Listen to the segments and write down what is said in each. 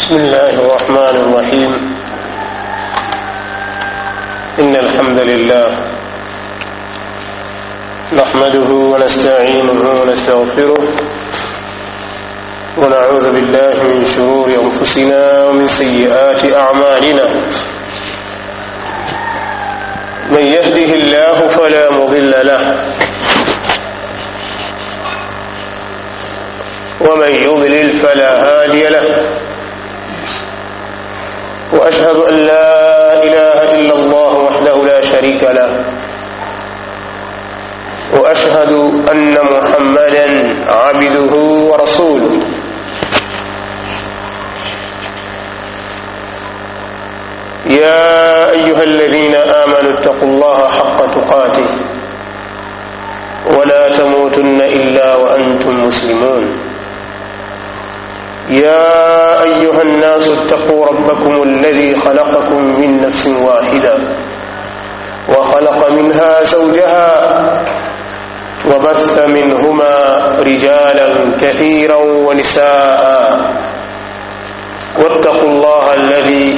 بسم الله الرحمن الرحيم إن الحمد لله نحمده ونستعينه ونستغفره ونعوذ بالله من شرور أنفسنا ومن سيئات أعمالنا من يهده الله فلا مضل له ومن يضلل فلا هادي له واشهد ان لا اله الا الله وحده لا شريك له واشهد ان محمدا عبده ورسوله يا ايها الذين امنوا اتقوا الله حق تقاته ولا تموتن الا وانتم مسلمون يا ايها الناس اتقوا ربكم الذي خلقكم من نفس واحده وخلق منها زوجها وبث منهما رجالا كثيرا ونساء واتقوا الله الذي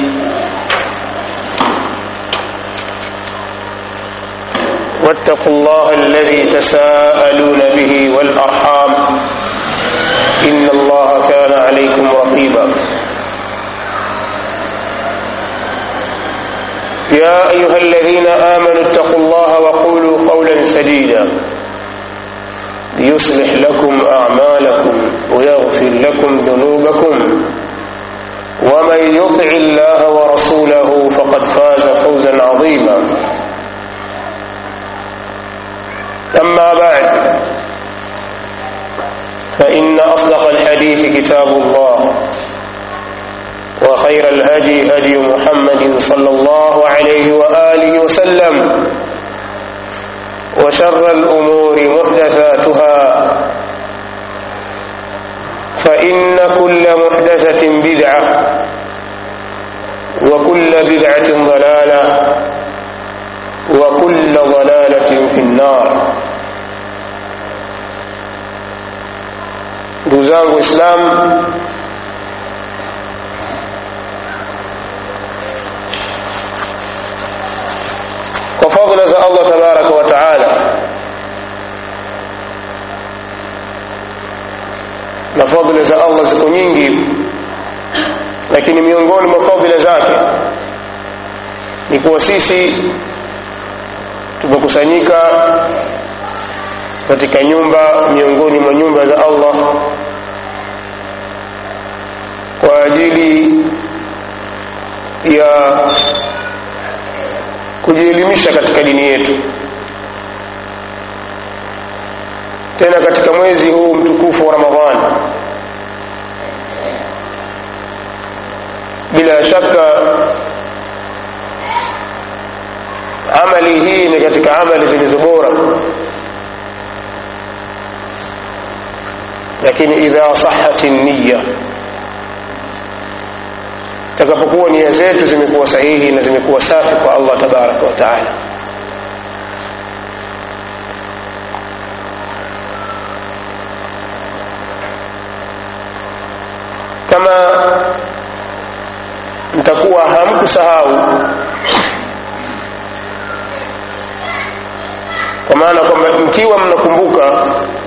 واتقوا الله الذي تساءلون به والارحام إن الله كان عليكم رقيبا يا أيها الذين آمنوا اتقوا الله وقولوا قولا سديدا يصلح لكم أعمالكم ويغفر لكم ذنوبكم ومن يطع الله ورسوله فقد فاز فوزا عظيما أما بعد فإن أصدق الحديث كتاب الله وخير الهدي هدي محمد صلى الله عليه وآله وسلم وشر الأمور محدثاتها فإن كل محدثة بدعة وكل بدعة ضلالة وكل ضلالة في النار ndugu zangu waislamu kwa fadhila za allah tabaraka wa taala na fadhila za allah ziko nyingi lakini miongoni mwa fadhila zake ni kuwa sisi tumekusanyika katika nyumba miongoni mwa nyumba za Allah kwa ajili ya kujielimisha katika dini yetu tena katika mwezi huu mtukufu wa Ramadhani bila shaka amali hii ni katika amali zilizo bora lakini idha sahati niyya takapokuwa nia zetu zimekuwa sahihi na zimekuwa safi kwa Allah tabaraka wa taala kama mtakuwa hamkusahau kwa maana kwamba mkiwa mnakumbuka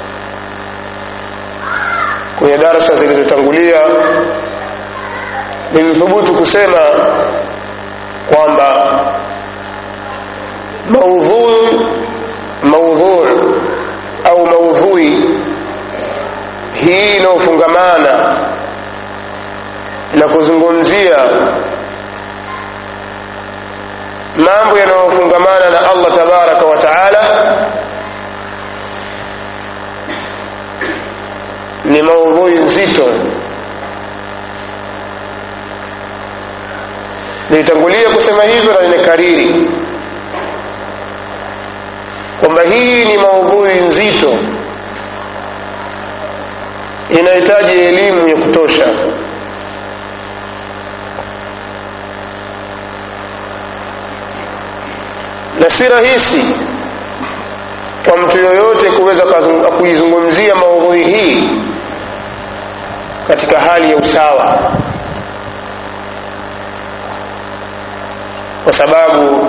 kwenye darasa zilizotangulia nilithubutu kusema kwamba maudhui maudhui au maudhui hii inayofungamana na kuzungumzia mambo yanayofungamana na Allah tabaraka wa taala ni maudhui nzito nilitangulia kusema hivyo na nimekariri kwamba hii ni maudhui nzito inahitaji elimu ya kutosha na si rahisi kwa mtu yoyote kuweza kuizungumzia maudhui hii katika hali ya usawa sababu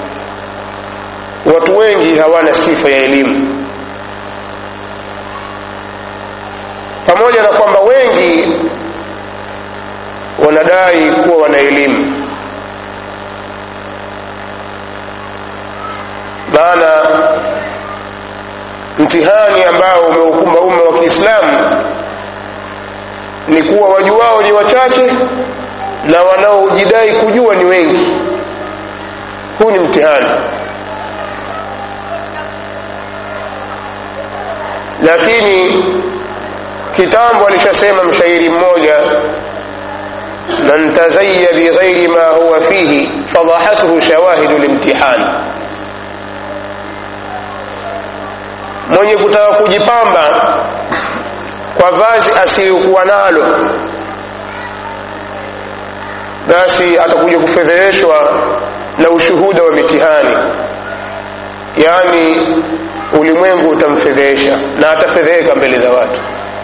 watu wengi hawana sifa ya elimu pamoja na kwamba wengi wanadai kuwa wana elimu maana mtihani ambao umeukumba umma wa kiislamu ni kuwa wajuao ni wachache na wanaojidai kujua ni wengi huu ni mtihani lakini kitambo alishasema mshairi mmoja man tazayya bighairi ma huwa fihi fadahathu shawahidu limtihan mwenye kutaka kujipamba kwa vazi asiyokuwa nalo basi atakuja kufedheheshwa na ushuhuda wa mitihani yaani ulimwengu utamfedhehesha na atafedheheka mbele za watu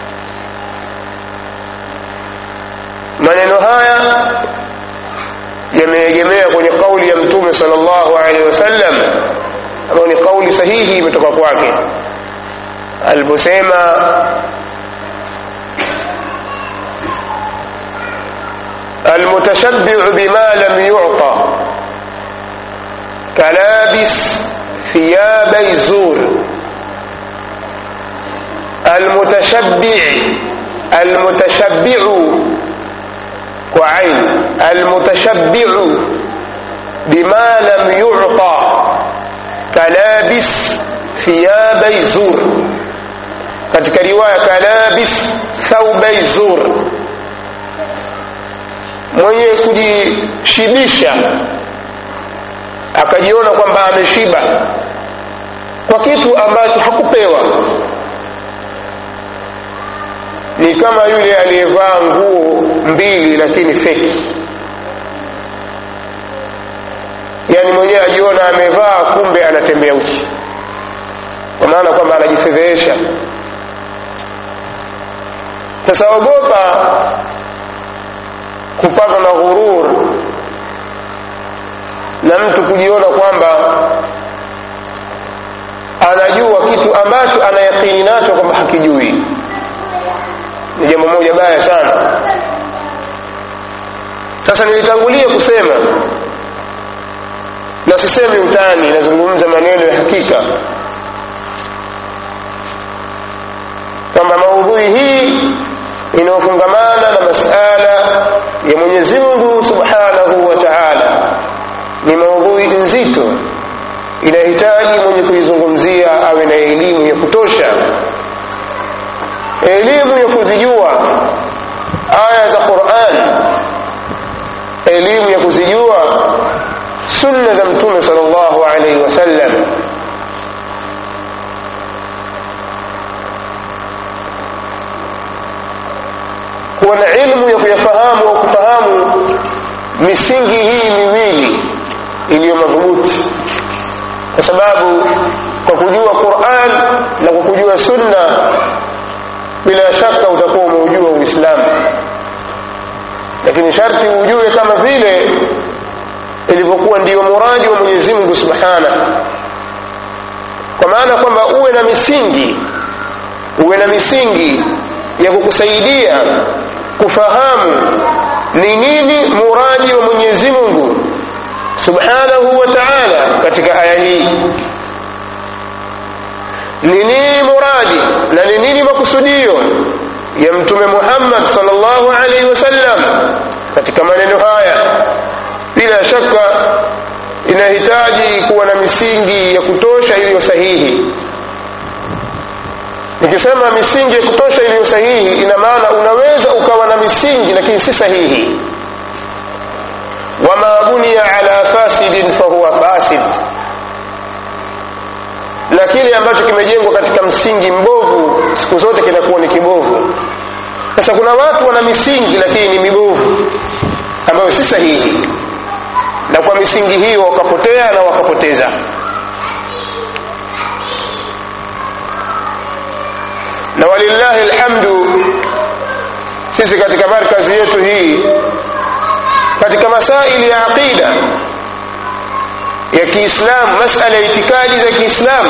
maneno haya yameegemea kwenye kauli ya mtume sallallahu alaihi wasallam ambayo ni kauli sahihi imetoka kwake aliposema المتشبع بما لم يعطى كلابس ثياب الزور المتشبع المتشبع وعين المتشبع بما لم يعطى كلابس ثياب الزور katika riwaya kalabis thaubai zur mwenye kujishibisha akajiona kwamba ameshiba kwa kitu ambacho hakupewa ni kama yule aliyevaa nguo mbili lakini feki yaani mwenyewe ajiona amevaa kumbe anatembea uchi kwa maana kwamba anajifedhehesha sasa ogopa kupatwa na ghurur na mtu kujiona kwamba anajua kitu ambacho anayakini nacho kwamba hakijui ni jambo moja baya sana sasa nilitangulia kusema na sisemi utani nazungumza maneno ya hakika kwamba maudhui hii inayofungamana na masala ya mwenyezi mungu subhanahu wa taala ni maudhui nzito inahitaji mwenye kuizungumzia awe na elimu ya kutosha elimu ya kuzijua aya za quran elimu ya kuzijua sunna za mtume sal llahu alaihi wasallam kuwa na ilmu ya kuyafahamu au kufahamu misingi hii miwili iliyo madhubuti kwa sababu kwa kujua quran na kwa kujua sunna bila shaka utakuwa umeujua uislamu lakini sharti ujue kama vile ilivyokuwa ndiyo muradi wa mwenyezi mungu subhana kwa maana kwamba uwe na misingi uwe na misingi ya kukusaidia kufahamu ni nini muradi wa mwenyezi mungu subhanahu wa taala katika aya hii ni nini muradi na ni nini makusudio ya mtume muhammad salllahu alaihi wasallam katika maneno haya bila shaka inahitaji kuwa na misingi ya kutosha iliyo sahihi nikisema misingi ya kutosha iliyo sahihi ina maana unaweza ukawa na misingi lakini si sahihi wama buniya ala fasidin fahuwa fasid na kile ambacho kimejengwa katika msingi mbovu siku zote kinakuwa ni kibovu sasa kuna watu wana misingi lakini ni mibovu ambayo si sahihi na kwa misingi hiyo wakapotea na wakapoteza na walillahi alhamdu sisi katika markazi yetu hii katika masaili ya aqida ya kiislamu masala ya itikadi za kiislamu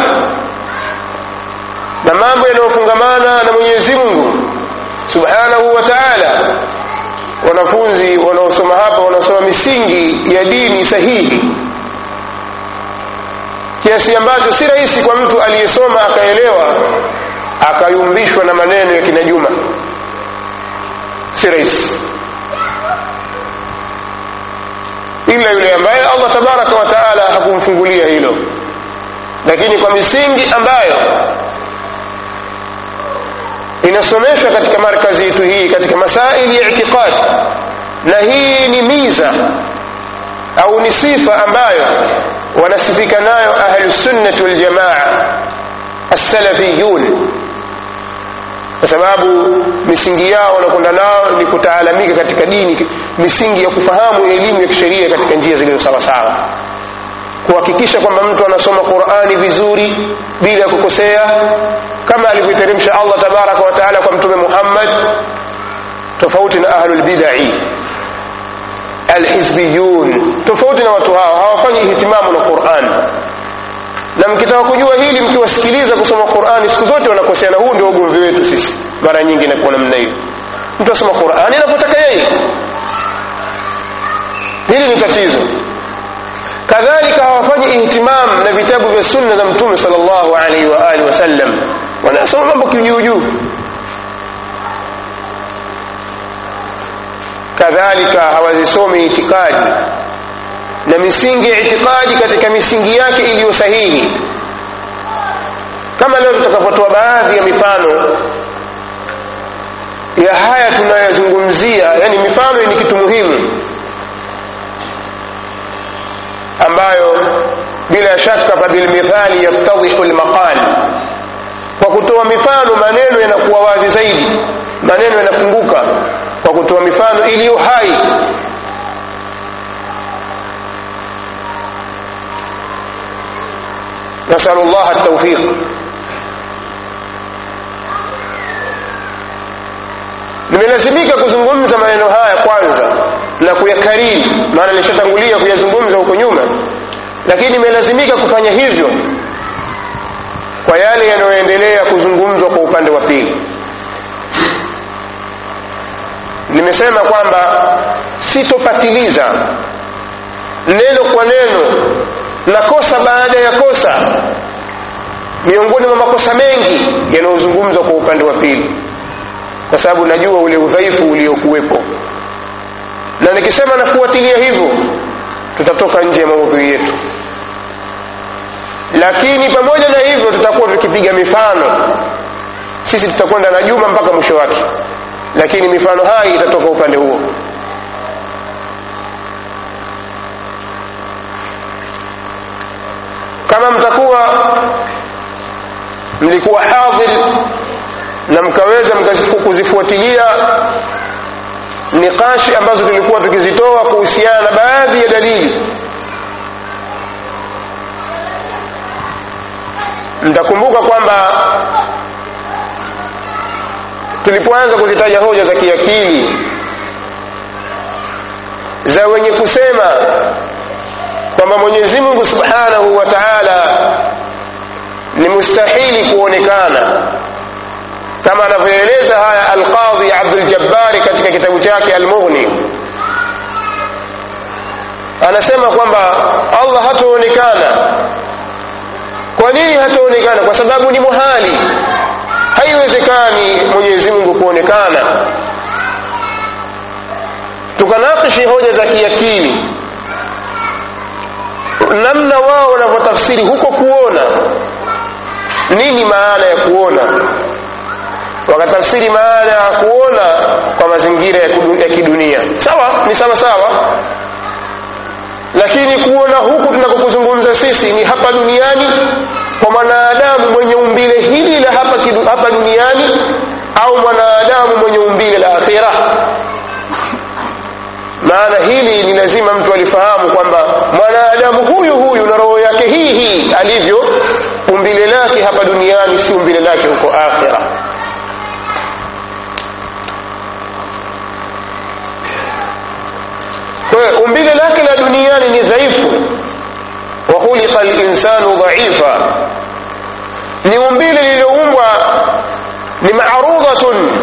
na mambo yanayofungamana na mwenyezi mungu subhanahu wa taala wanafunzi wanaosoma hapa wanaosoma misingi ya dini sahihi kiasi ambacho si rahisi kwa mtu aliyesoma akaelewa akayumbishwa na maneno ya kina juma si rahisi ila yule ambaye allah tabaraka wa taala hakumfungulia hilo lakini kwa misingi ambayo inasomeshwa katika markazi yetu hii katika masaili ya itiqad na hii ni miza au ni sifa ambayo wanasifika nayo ahlusunnati waljamaa assalafiyun kwa sababu misingi yao wanakwenda nao ni kutaalamika katika dini misingi ya kufahamu elimu ya kisheria katika njia zilizo sawasawa kuhakikisha kwamba mtu anasoma qurani vizuri bila kukosea kama alivyoteremsha allah tabaraka wa taala kwa mtume muhammad tofauti na ahlulbidai alhizbiyun tofauti na watu hao hawafanyi ihtimamu na quran na mkitaka kujua hili mkiwasikiliza kusoma qurani siku zote wanakosea na huu ndio ugomvi wetu sisi mara nyingi inakuwa namna hiyo mtu asoma qurani anapotaka yeye hili ni tatizo kadhalika hawafanyi ihtimam na vitabu vya sunna za mtume salllahu alaihi wa alihi wasallam wanasoma mambo kijuujuu kadhalika hawazisomi itikadi na misingi ya itikadi katika misingi yake iliyo sahihi kama leo tutakapotoa baadhi ya mifano ya haya tunayozungumzia yani mifano ni kitu muhimu ambayo bila shaka fabilmithali yaftadhihu lmaqal kwa kutoa mifano maneno yanakuwa wazi zaidi maneno yanafunguka kwa kutoa mifano iliyo hai nasalu llah taufiq nimelazimika kuzungumza maneno haya kwanza na kuyakariri maana nilishatangulia kuyazungumza huko nyuma lakini nimelazimika kufanya hivyo kwa yale yanayoendelea kuzungumzwa kwa upande wa pili nimesema kwamba sitopatiliza neno kwa neno na kosa baada ya kosa miongoni mwa makosa mengi yanayozungumzwa kwa upande wa pili kwa sababu najua ule udhaifu uliokuwepo na nikisema nafuatilia hivyo tutatoka nje ya maudhui yetu lakini pamoja na hivyo tutakuwa tukipiga mifano sisi tutakwenda na juma mpaka mwisho wake lakini mifano hai itatoka upande huo kama mtakuwa mlikuwa hadhir na mkaweza kuzifuatilia nikashi ambazo tulikuwa tukizitoa kuhusiana na baadhi ya dalili mtakumbuka kwamba tulipoanza kuzitaja hoja za kiakili za wenye kusema kwamba mwenyezi mungu subhanahu wa taala ni mustahili kuonekana kama anavyoeleza haya alqadhi abduljabbari katika kitabu chake almughni anasema kwamba allah hataonekana kwa nini hataonekana kwa sababu ni muhali haiwezekani mwenyezi mungu kuonekana tukanakishi hoja za kiakili namna wao wanavyotafsiri huko kuona nini maana ya kuona wakatafsiri maana ya kuona kwa mazingira ya kidunia sawa ni sawa sawa lakini kuona huku tunakokuzungumza sisi ni hapa duniani kwa mwanadamu mwenye umbile hili la hapa, kidu, hapa duniani au mwanadamu mwenye umbile la akhira maana hili ni lazima mtu alifahamu kwamba mwanadamu huyu huyu na roho yake hii hii alivyo umbile lake hapa duniani si umbile lake huko akhira kwa hiyo umbile lake la duniani ni dhaifu wa ni umbile lililoumbwa ni marudhatun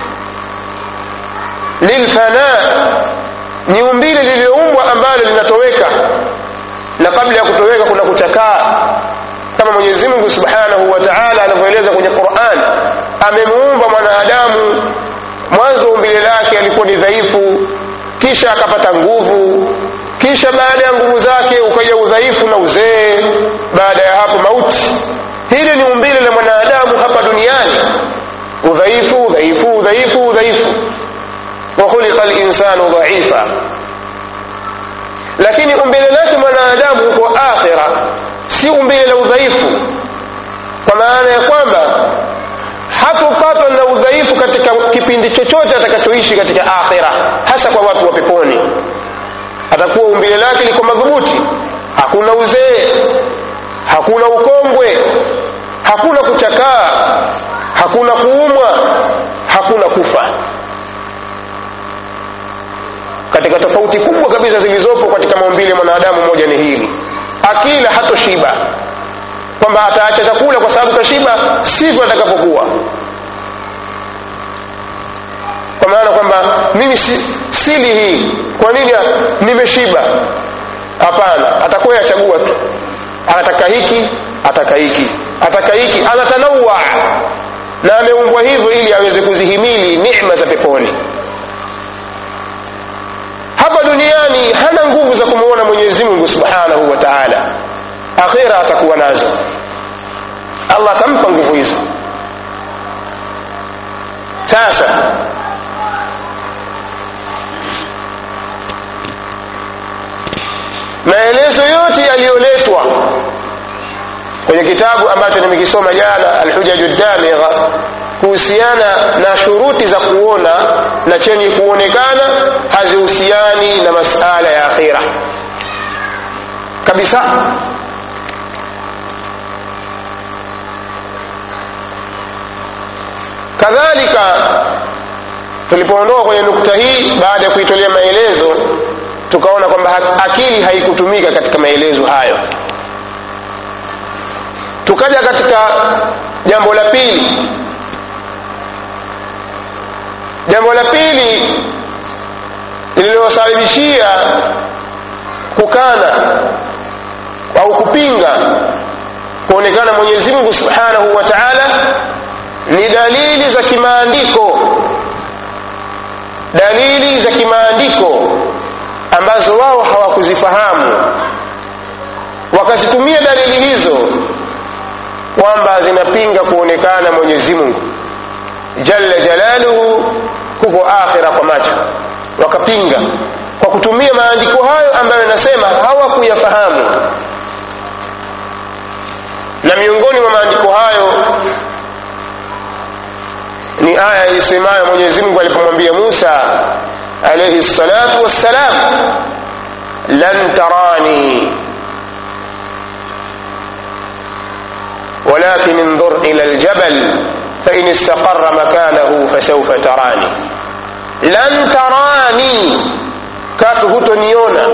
lilfana ni umbile lililoumbwa ambalo linatoweka na kabla ya kutoweka kuna kuchakaa kama mwenyezi mungu subhanahu wa taala anavyoeleza kwenye quran amemuumba mwanadamu mwanzo umbile lake alikuwa ni dhaifu kisha akapata nguvu kisha baada ya nguvu zake ukaja udhaifu na uzee baada ya hapo mauti hili ni umbile la mwanadamu hapa duniani udhaifu udhaifu udhaifu udhaifu wakhuliqa linsanu dhaifa lakini umbile lake mwanadamu huko akhira si umbile la udhaifu kwa maana ya kwamba hatopatwa na udhaifu katika kipindi chochote atakachoishi katika akhira hasa kwa watu wa peponi atakuwa umbile lake liko madhubuti hakuna uzee hakuna ukongwe hakuna kuchakaa hakuna kuumwa hakuna kufa katika tofauti kubwa kabisa zilizopo katika maumbile ya mwanadamu moja ni hili akila hatoshiba kwamba ataacha chakula kwa sababu tashiba sivyo atakapokuwa kwa maana kwamba mimi si, sili hii kwa nini nimeshiba hapana atakuwa yachagua tu anataka hiki ataka hiki ataka hiki anatanaua na ameumbwa hivyo ili aweze kuzihimili neema za peponi hapa duniani hana nguvu za kumuona mwenyezi mungu subhanahu wa taala akhira atakuwa nazo allah atampa nguvu hizo sasa maelezo yote yaliyoletwa kwenye kitabu ambacho nimekisoma jana alhujaju damigha kuhusiana na shuruti za kuona na chenye kuonekana hazihusiani na masala ya akhira kabisa kadhalika tulipoondoka kwenye nukta hii baada ya kuitolea maelezo tukaona kwamba akili haikutumika katika maelezo hayo tukaja katika jambo la pili jambo la pili lililosababishia kukana au kupinga kuonekana mwenyezi mungu subhanahu wa taala ni dalili za kimaandiko dalili za kimaandiko ambazo wao hawakuzifahamu wakazitumia dalili hizo kwamba zinapinga kuonekana mwenyezi mungu jalla jalaluhu huko akhira kwa macho wakapinga kwa kutumia maandiko hayo ambayo yanasema hawakuyafahamu na miongoni mwa maandiko hayo ni aya isemayo mwenyezi mungu alipomwambia musa alaihi salatu wassalam lan tarani ولكن انظر إلى الجبل فإن استقر مكانه فسوف تراني لن تراني katu hutoniona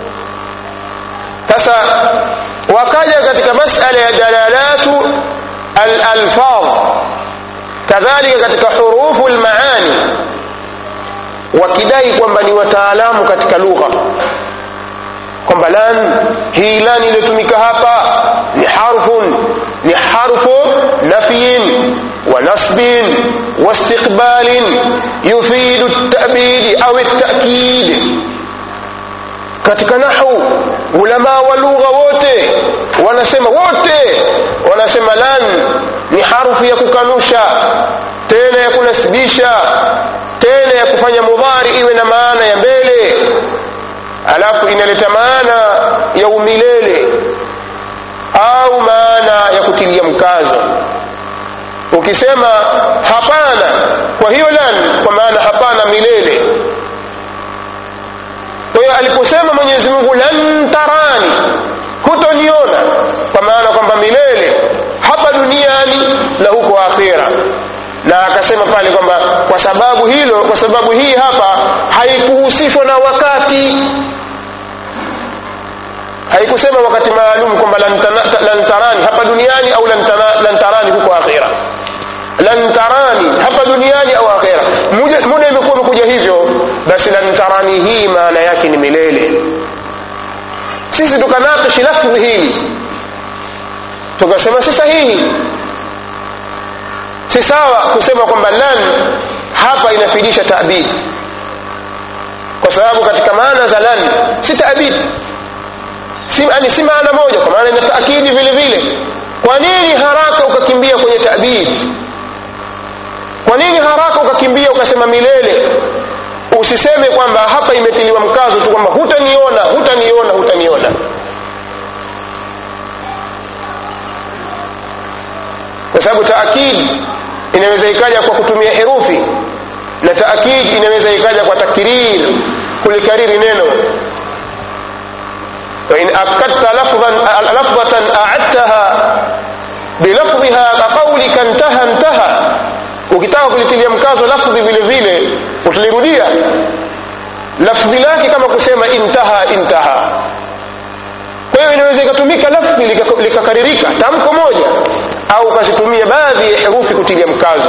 sasa wakaja katika masala ya dalalatu alalfadh kadhalika katika hurufu lmaani wakidai kwamba ni wataalamu katika lugha kwamba lan hii lan iliyotumika hapa ni harfun ni harfu nafyin wa nasbin wa istiqbalin yufidu at-ta'bid au at-ta'kid katika nahu ulama wa lugha wote wanasema wote wanasema lan ni harfu ya kukanusha tena ya kunasibisha tena ya kufanya mudhari iwe na maana ya mbele alafu inaleta maana ya umilele au maana ya kutilia mkazo ukisema hapana kwa hiyo lan kwa maana hapana milele kwa hiyo aliposema mwenyezi mungu lan tarani hutoniona kwa maana kwamba milele hapa duniani na huko akhira na akasema pale kwamba kwa sababu hilo kwa sababu hii hapa haikuhusishwa na wakati haikusema wakati maalum kwamba lan tarani hapa duniani au lan tarani huko akhira lan tarani hapa duniani au akhira muda imekuwa imekuja hivyo basi lan tarani hii maana yake ni milele sisi tukanakishi lafdhi hii tukasema si sahihi si sawa kusema kwamba lan hapa inafidisha tabid kwa sababu katika maana za lan si tabid si, yani si maana moja kwa maana ina taakidi vile vile kwa nini haraka ukakimbia kwenye tabid kwa nini haraka ukakimbia ukasema milele usiseme kwamba hapa imetiliwa mkazo tu kwamba hutaniona hutaniona hutaniona kwa sababu taakidi inaweza ikaja kwa kutumia herufi na taakidi inaweza ikaja kwa takrir kulikariri neno وإن أكدت لفظا لفظة أعدتها بلفظها كقولك انتهى انتهى ukitaka kulitilia mkazo lafdhi vile vile utalirudia lafdhi lake kama kusema intaha intaha kwa hiyo inaweza ikatumika lafdhi likakaririka tamko moja au ukazitumia baadhi ya herufi kutilia mkazo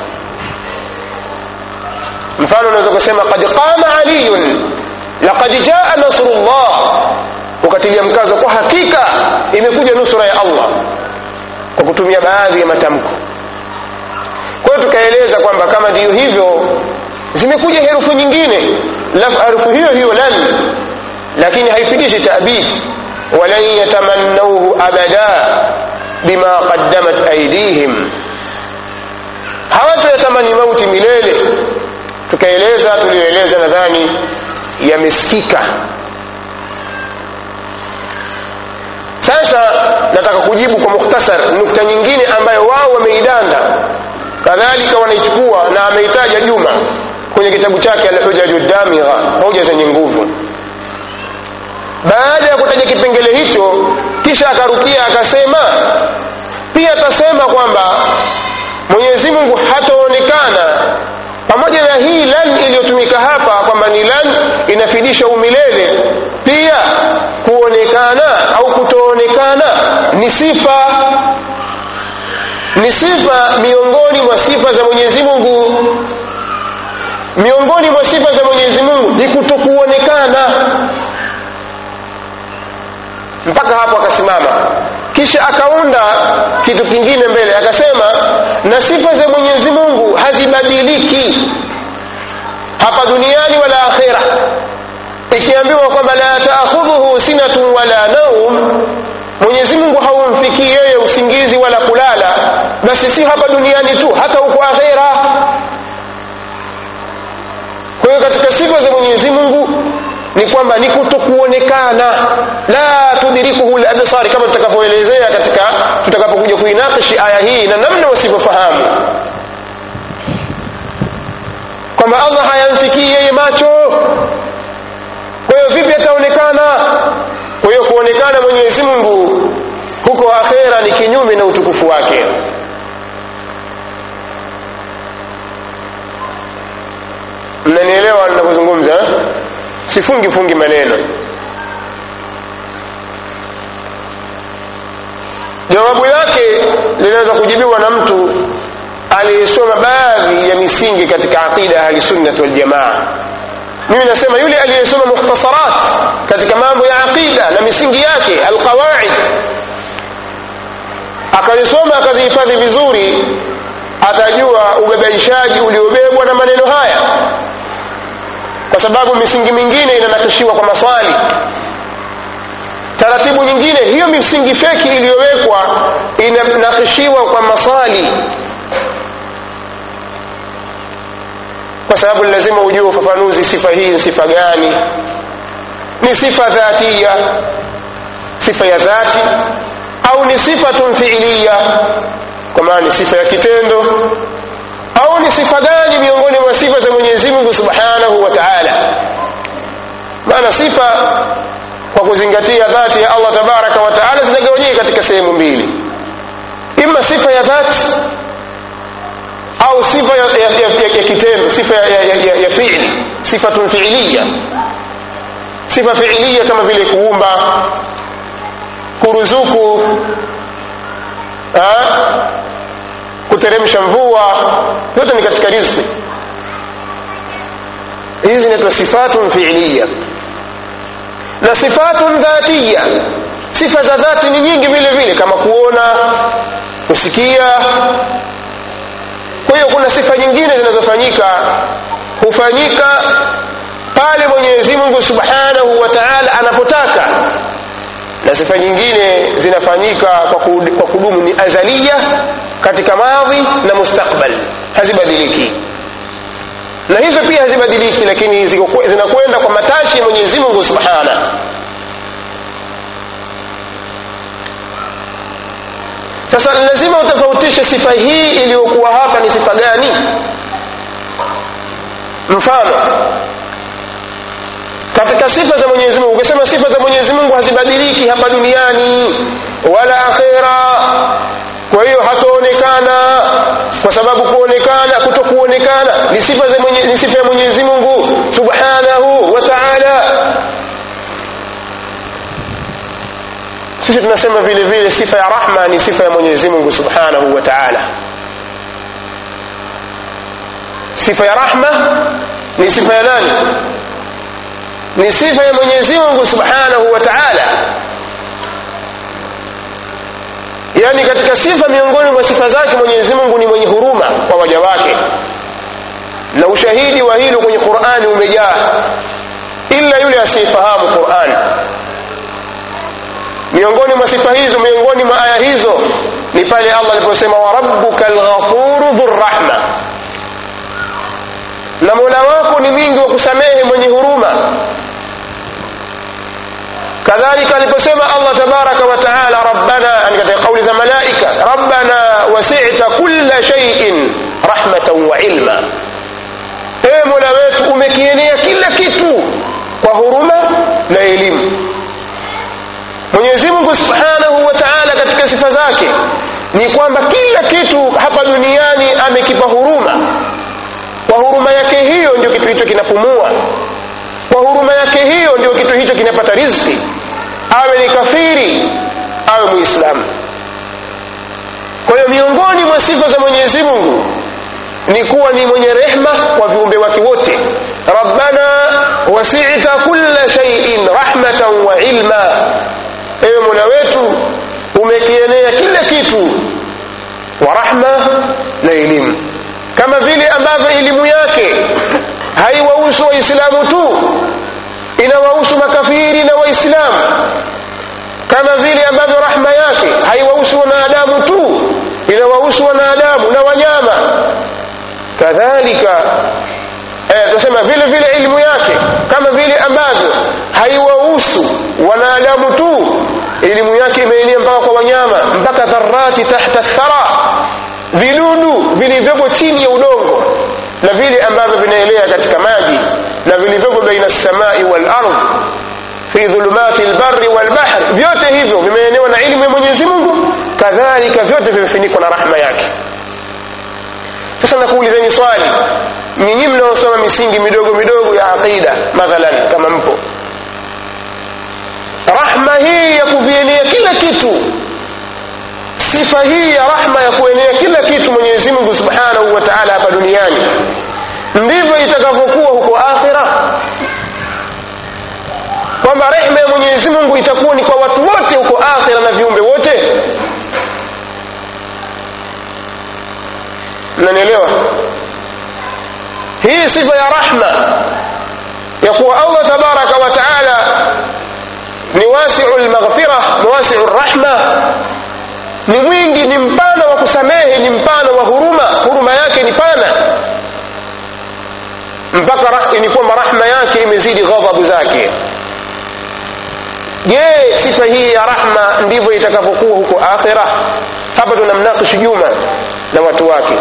mfano unaweza kusema qad qama aliyun laqad jaa nasrullah ukatilia mkazo kwa hakika imekuja nusura ya allah kwa kutumia baadhi ya matamko kwa hiyo tukaeleza kwamba kama ndiyo hivyo zimekuja herufu nyingine herufu hiyo hiyo lan lakini haifidishi tabid walan yatamannauhu abada bima qaddamat aidihim hawatayatamani mauti milele tukaeleza tulioeleza nadhani yamesikika sasa nataka kujibu kwa mukhtasar nukta nyingine ambayo wao wameidanda kadhalika wanaichukua na ameitaja juma kwenye kitabu chake alhujaju damigha hoja zenye nguvu baada ya kutaja kipengele hicho kisha akarukia akasema pia atasema kwamba mwenyezi mungu hataonekana pamoja na hii lan iliyotumika hapa kwamba ni lan inafidisha umilele pia kuonekana au kutoonekana ni sifa ni sifa miongoni mwa sifa za mwenyezi mungu miongoni mwa sifa za mwenyezi mungu ni kutokuonekana mpaka hapo akasimama kisha akaunda kitu kingine mbele akasema na sifa za mwenyezi mungu hazibadiliki hapa duniani wala akhira ikiambiwa kwamba la taakhudhuhu sinatun wala naum mwenyezi mungu haumfikii yeye usingizi wala kulala basi si hapa duniani tu hata huko akhera kwa hiyo katika sifa za mwenyezi mungu ni kwamba ni kutokuonekana la tudrikuhu labsari kama tutakavyoelezea katika tutakapokuja kuinakishi aya hii na namna wasivyofahamu kwamba allah hayamfikii yeye macho kwa hiyo vipi ataonekana kwa hiyo kuonekana mwenyezi mungu huko akhera ni kinyume na utukufu wake mnanielewa ninapozungumza sifungi fungi maneno jawabu lake linaweza kujibiwa na mtu aliyesoma baadhi ya misingi katika aqida ya ahlisunnati waljamaa mimi nasema yule aliyesoma mukhtasarat katika mambo ya aqida na misingi yake alqawaid akazisoma akazihifadhi vizuri atajua ubebaishaji uliobebwa na maneno haya kwa sababu misingi mingine inanakishiwa kwa maswali taratibu nyingine hiyo misingi feki iliyowekwa inanakishiwa kwa maswali kwa sababu lazima ujue ufafanuzi sifa hii ni sifa gani ni sifa dhatia sifa ya dhati au ni sifatun fiiliya kwa maana ni sifa ya kitendo au ni sifa gani miongoni mwa sifa za mwenyezi mungu subhanahu wa taala maana sifa kwa kuzingatia dhati ya allah tabaraka wa taala zinagawanyika katika sehemu mbili ima sifa ya dhati au sifa ya, ya, ya, ya, ya kitendo sifa ya, ya, ya, ya fiili sifatun fiiliya sifa fiiliya kama vile kuumba kuruzuku ha? kuteremsha mvua zote ni katika riziki hizi zinaitwa sifatun fiiliya na sifatun dhatiya sifa za dhati ni nyingi vile vile kama kuona kusikia kwa hiyo kuna sifa nyingine zinazofanyika hufanyika pale mwenyezi mungu subhanahu wa taala anapotaka na sifa nyingine zinafanyika kwa kudumu ni azalia katika madhi na mustakbal hazibadiliki na hizo pia hazibadiliki lakini zinakwenda kwa matashi ya mwenyezi mungu subhana sasa lazima utofautishe sifa hii iliyokuwa hapa ni sifa gani mfano katika sifa za mwenyezi mungu ukisema sifa za mwenyezi mungu hazibadiliki hapa duniani wala akhera kwa hiyo hataonekana kwa sababu kuonekana kutokuonekana ni sifa za mwenye, ni sifa ya mwenyezi mungu subhanahu wa taala sisi tunasema vile vile sifa ya rahma ni sifa ya mwenyezi mungu subhanahu wa taala sifa ya rahma ni sifa ya nani ni sifa ya mwenyezi mungu subhanahu wa taala yaani katika sifa miongoni mwa sifa zake mwenyezi mungu ni mwenye huruma kwa waja wake na ushahidi wa hilo kwenye qurani umejaa ila yule asiyefahamu qurani miongoni mwa sifa hizo miongoni mwa aya hizo ni pale allah aliposema warabbuka lghafuru dhurrahma na mola wako ni mwingi wa kusamehe mwenye huruma kadhalika aliposema allah tabaraka wa taala rabbana ani katika kauli za malaika rabbana wasita kulla shaiin rahmatan wa ilma ewe mola wetu umekienea kila kitu kwa huruma na elimu mwenyezi mungu subhanahu wa taala katika sifa zake ni kwamba kila kitu hapa duniani amekipa huruma kwa huruma yake hiyo ndio kitu hicho kinapumua kwa huruma yake hiyo ndio kitu hicho kinapata riziki awe ni kafiri awe muislamu kwa hiyo miongoni mwa sifa za mwenyezi mungu ni kuwa ni mwenye rehma kwa viumbe wake wote rabbana wasita kulla shaiin rahmatan wa ilma ewe mola wetu umekienea kila kitu wa rahma na elimu kama vile ambavyo elimu yake haiwahusu waislamu tu inawahusu makafiri na waislamu kama vile ambavyo rahma yake haiwahusu wanadamu tu inawahusu wanadamu na wanyama kadhalika eh, tunasema vile vile elimu yake kama vile ambavyo haiwahusu wanadamu tu elimu yake imeenea mpaka kwa wanyama mpaka dharati tahta thara vidudu vilivyopo chini ya udongo na vile ambavyo vinaelea katika maji na vilivyopo baina samai wal ardh fi dhulumati lbari walbahri vyote hivyo vimeenewa na ilmu ya mwenyezi mungu kadhalika vyote vimefunikwa na rahma yake sasa nakuulizeni swali nyinyi mnaosoma misingi midogo midogo ya aqida mathalan kama mpo rahma hii ya kuvienea kila kitu sifa hii ya rahma ya kuenea kila kitu mwenyezi mungu subhanahu wa taala hapa duniani ndivyo itakavyokuwa huko akhira kwamba rehma ya mwenyezi mungu itakuwa ni kwa watu wote huko akhira na viumbe wote mnanielewa hii sifa ya rahma ya kuwa allah tabaraka wa taala ni wasiu lmaghfira wasiu rahma ni mwingi ni mpana wa kusamehe ni mpana wa huruma huruma yake ni pana mpaka ni kwamba rahma yake imezidi ghadhabu zake je sifa hii ya rahma ndivyo itakavyokuwa huko akhira hapa tunamnakishi juma na watu wake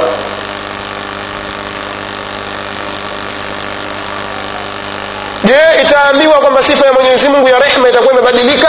je itaambiwa kwamba sifa ya mwenyezi mungu ya rehma itakuwa imebadilika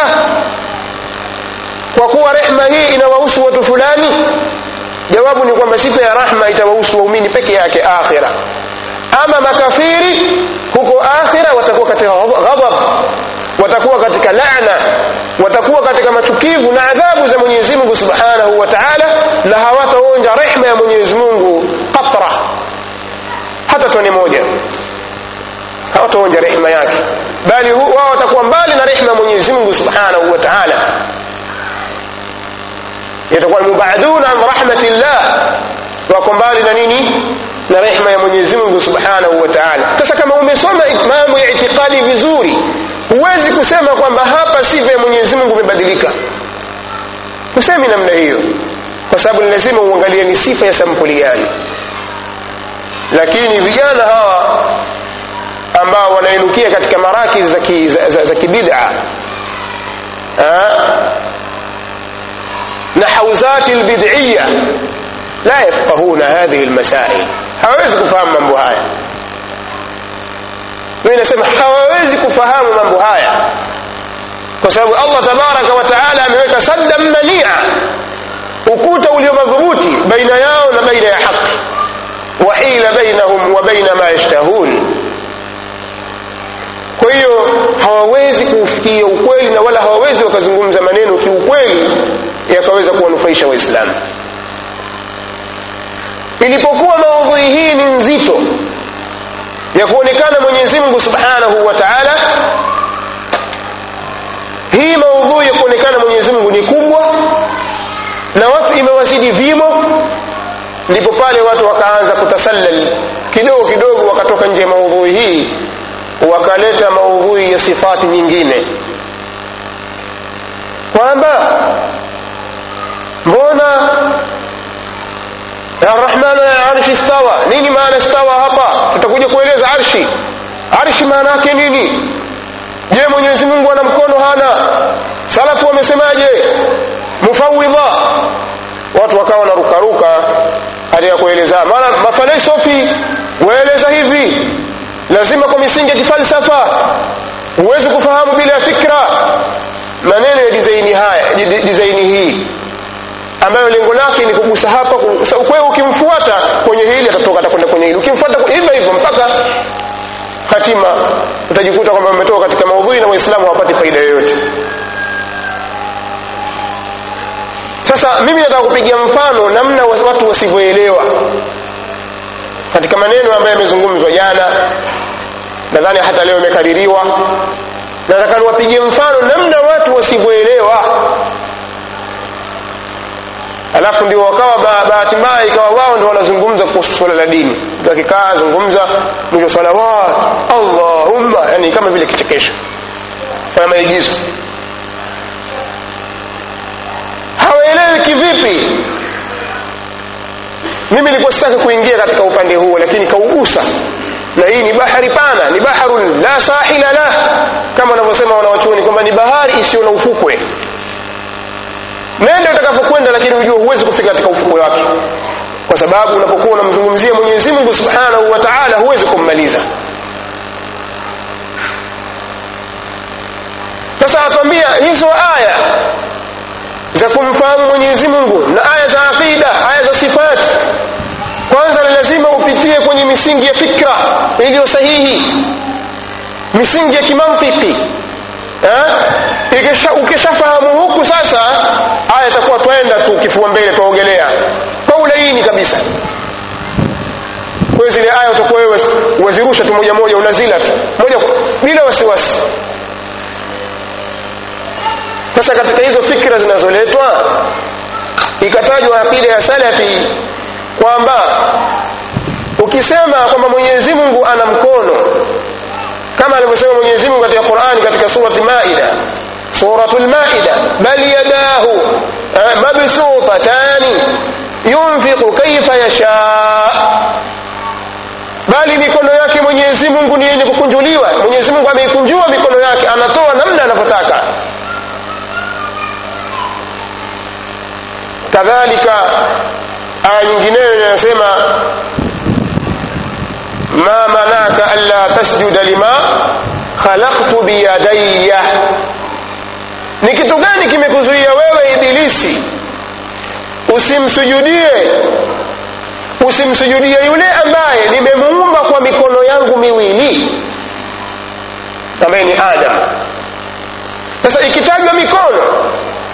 kwa kuwa rehma hii inawahusu watu fulani jawabu ni kwamba sifa ya rahma itawahusu waumini peke yake akhira ama makafiri huko akhira watakuwa katika ghadhab watakuwa katika laana watakuwa katika machukivu na adhabu za mwenyezi mungu subhanahu wa taala na hawataonja rehma ya mwenyezi mungu qatra hata tone moja hawataonja rehma yake bali wao watakuwa mbali na rehma ya mwenyezi mungu subhanahu wa taala yatakuwa mubaduna an rahmatillah wako mbali na nini na rehma ya mwenyezi mungu subhanahu wa taala sasa kama umesoma mambo ya itikadi vizuri huwezi kusema kwamba hapa sifa ya mwenyezi mungu imebadilika husemi namna hiyo kwa sababu ni lazima uangalie ni sifa ya sampuli gani lakini vijana hawa ambao wanainukia katika marakis za, ki, za, za, za kibida na hauzati lbidiya la yafqahuna hadhihi lmasail hawawezi kufahamu mambo haya mimi nasema hawawezi kufahamu mambo haya kwa sababu allah tabaraka wa taala ameweka saddan mania ukuta ulio madhubuti baina yao na baina ya haki wahila bainahum wa baina ma yashtahun kwa hiyo hawawezi kuufikia ukweli na wala hawawezi wakazungumza maneno kiukweli yakaweza kuwanufaisha waislamu ilipokuwa maudhui hii ni nzito ya kuonekana mwenyezi mungu subhanahu wa taala hii maudhui ya kuonekana mwenyezi mungu ni kubwa na watu imewazidi vimo ndipo pale watu wakaanza kutasallal kidogo kidogo wakatoka nje ya maudhui hii wakaleta maudhui ya sifati nyingine kwamba mbona arrahmanu ala arshi stawa nini maana stawa hapa tutakuja kueleza arshi arshi maana yake nini je mwenyezi mungu ana mkono hana salafu wamesemaje mufawidha watu wakawa wanarukaruka katika kueleza maana mafalsafi waeleza hivi lazima kwa misingi ya kifalsafa huwezi kufahamu bila ya fikra maneno ya dizaini haya dizaini hii ambayo lengo lake ni kugusa hapa kwa hiyo ukimfuata kwenye hili atatoka atakwenda kwenye hili ukimfuata hivyo hivyo mpaka hatima utajikuta kwamba umetoka katika maudhui na waislamu hawapati faida yoyote sasa mimi nataka kupigia mfano namna watu wasivyoelewa katika maneno ambayo yamezungumzwa jana nadhani hata leo imekaririwa nataka niwapigie mfano namna watu wasivyoelewa alafu ndio wakawa bahati mbaya ikawa wao ndio wanazungumza kuhusu swala la dini mtu akikaa zungumza mwisho salawat allahumma yani kama vile kichekesho fanya maigizo hawaelewi kivipi mimi nilikuwa sitaki kuingia katika upande huo lakini kaugusa na hii ni bahari pana ni baharun la sahila lah kama wanavyosema wanawachuoni kwamba ni bahari isiyo na ufukwe nenda utakapokwenda lakini ujue huwezi kufika katika ufukwe wake kwa sababu unapokuwa unamzungumzia mwenyezi mungu subhanahu wa taala huwezi kummaliza sasa atwambia hizo aya za kumfahamu mwenyezi mungu na aya za aqida aya za sifati kwanza ni lazima upitie kwenye misingi ya fikra iliyo sahihi misingi ya kimantiki eh? ukishafahamu huku sasa aya itakuwa twenda tu kifua mbele twaogelea kwa ulaini kabisa kwa zile aya utakuwa wewe wazirusha tu moja moja unazila tu moja bila wasiwasi sasa katika hizo fikra zinazoletwa ikatajwa aqida ya salafi kwamba ukisema kwamba mwenyezi mungu ana mkono kama alivyosema mwenyezi mungu katika qurani katika surati maida suratu lmaida bal yadahu mabsutatani yunfiqu kaifa yasha bali mikono yake mwenyezi mungu ni yenye kukunjuliwa mwenyezi mungu ameikunjua mikono yake anatoa namna anavyotaka kadhalika aya nyingineyo inasema ma manaka alla tasjuda lima khalaqtu biyadayya ni kitu gani kimekuzuia wewe ibilisi usimsujudie usimsujudie yule ambaye nimemuumba kwa mikono yangu miwili ambaye ni adam sasa ikitajwa mikono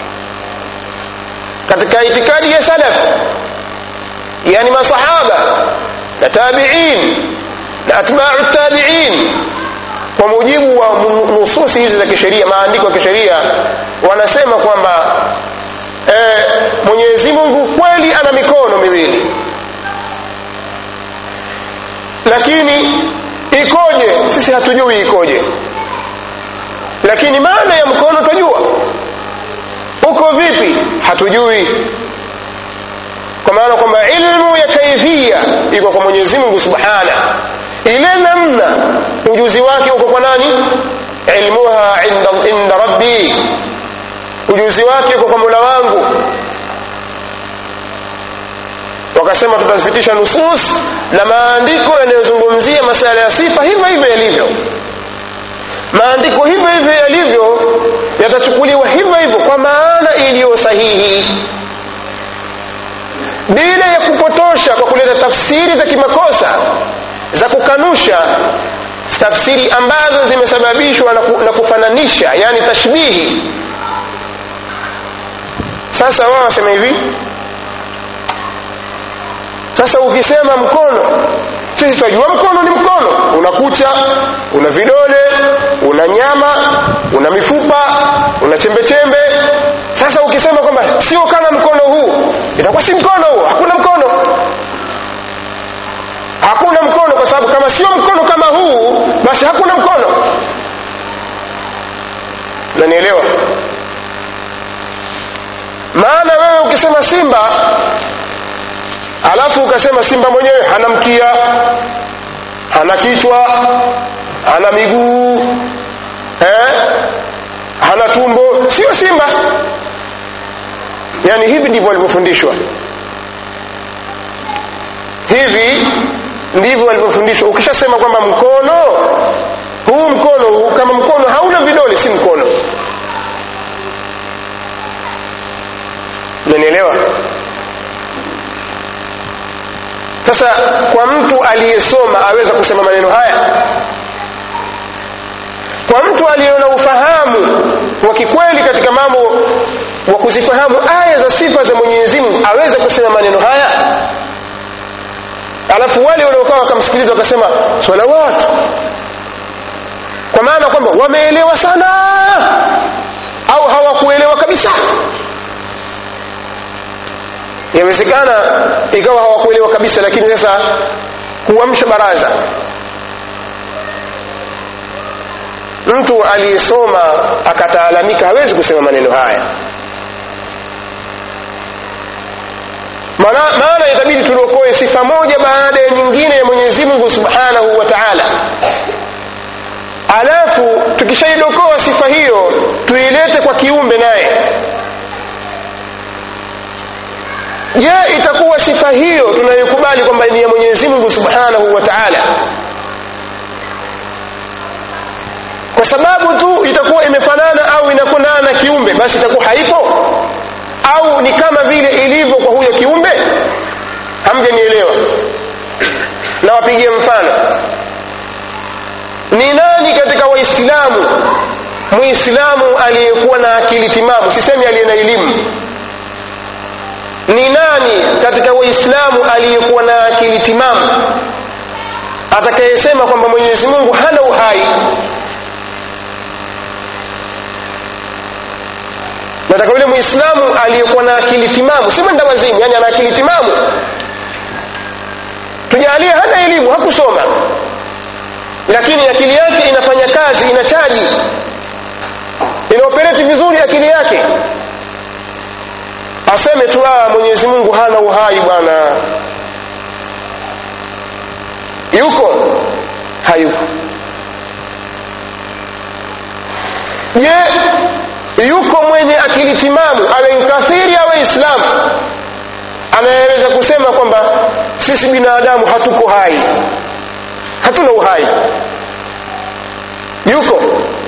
katika itikadi ya salaf yani masahaba na tabiin na atbau tabiin kwa mujibu wa nususi hizi za kisheria maandiko ya kisheria wanasema kwamba e, mwenyezi mungu kweli ana mikono miwili lakini ikoje sisi hatujui ikoje lakini maana ya mkono twajua uko vipi hatujui kwa maana kwamba ilmu ya kaifia iko kwa mwenyezi mungu subhana ile namna ujuzi wake uko kwa nani ilmuha inda, inda rabbi ujuzi wake uko kwa mola wangu wakasema tutazipitisha nusus na maandiko yanayozungumzia masala ya sifa hivyo hivyo yalivyo maandiko hivyo hivyo yalivyo yatachukuliwa hivyo hivyo kwa maana iliyo sahihi bila ya kupotosha kwa kuleta tafsiri za kimakosa za kukanusha tafsiri ambazo zimesababishwa na, ku, na kufananisha yani tashbihi sasa wao wasema hivi sasa ukisema mkono sisi tunajua mkono ni mkono una kucha una vidole una nyama una mifupa una chembechembe sasa ukisema kwamba sio kama mkono huu itakuwa si mkono huu hakuna mkono hakuna mkono kwa sababu kama sio mkono kama huu basi hakuna mkono nanielewa maana wewe ukisema simba alafu ukasema simba mwenyewe hana mkia hana kichwa hana miguu eh? hana tumbo sio simba yaani hivi ndivyo walivyofundishwa hivi ndivyo walivyofundishwa ukishasema kwamba mkono huu mkono huu kama mkono hauna vidole si mkono nanielewa sasa kwa mtu aliyesoma aweza kusema maneno haya kwa mtu aliyeona ufahamu wa kikweli katika mambo wa kuzifahamu aya za sifa za mwenyezi mungu aweza kusema maneno haya alafu wale waliokuwa wakamsikiliza wakasema salawatu kwa maana kwamba wameelewa sana au hawakuelewa kabisa yawezekana ikawa hawakuelewa kabisa lakini sasa kuamsha baraza mtu aliyesoma akataalamika hawezi kusema maneno haya maana, maana itabidi tuliokoe sifa moja baada ya nyingine ya mwenyezi mungu subhanahu wa taala alafu tukishaidokoa sifa hiyo tuilete kwa kiumbe naye je itakuwa sifa hiyo tunayokubali kwamba ni ya mwenyezi mungu subhanahu wa taala kwa sababu tu itakuwa imefanana au inafanana na kiumbe basi itakuwa haipo au ni kama vile ilivyo kwa huyo kiumbe hamjanielewa nawapigia mfano ni nani katika waislamu muislamu aliyekuwa na akili timamu sisemi aliye na elimu ni nani katika waislamu aliyekuwa na akili timamu atakayesema kwamba mwenyezi mungu hana uhai nataka yule muislamu aliyekuwa na akili timamu si mwenda wazimu yani ana akili timamu tujalie hana elimu hakusoma lakini akili yake inafanya kazi inachaji inaopereti vizuri akili yake aseme tu ah mwenyezi mungu hana uhai bwana yuko hayuko je yuko mwenye akili timamu awe mkafiri awe islamu anayeweza kusema kwamba sisi binadamu hatuko hai hatuna uhai yuko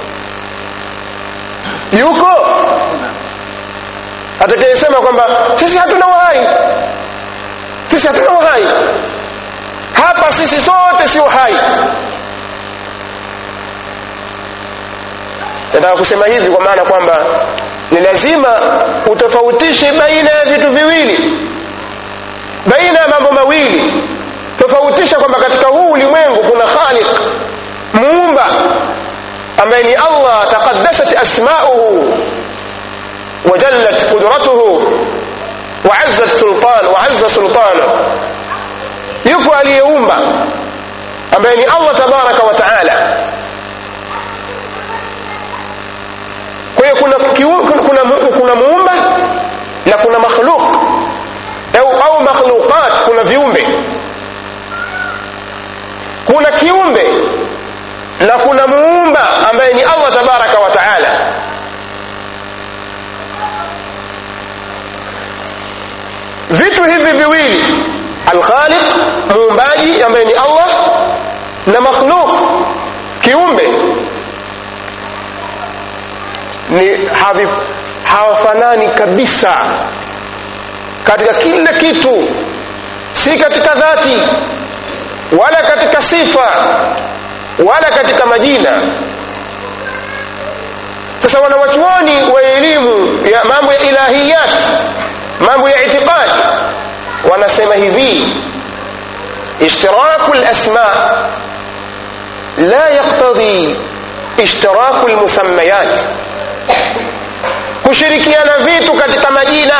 yuko atakayesema kwamba sisi hatuna uhai sisi hatuna uhai hapa sisi sote sio hai nataka kusema hivi kwa maana kwamba ni lazima utofautishe baina ya vitu viwili baina ya mambo mawili tofautisha kwamba katika huu ulimwengu kuna khaliq muumba ambaye ni allah taqaddasat asmauhu wajallat qudratuhu waazzat sultan waazza sultanu yupo aliyeumba ambaye ni allah tabaraka wa taala kwa hiyo kuna, kuna, kuna, kuna muumba na kuna makhluq au, au makhluqat kuna viumbe kuna kiumbe na kuna muumba ambaye ni allah tabaraka wa taala vitu hivi viwili alkhaliq muumbaji ambaye ni allah na makhluq kiumbe ni havi, hawafanani kabisa katika kila kitu si katika dhati wala katika sifa wala katika majina sasa wanawachuoni wa elimu ya mambo ya ilahiyat mambo ya itiqadi wanasema hivi ishtiraku lasma la yaktadhi ishtiraku lmusammayat kushirikiana vitu katika majina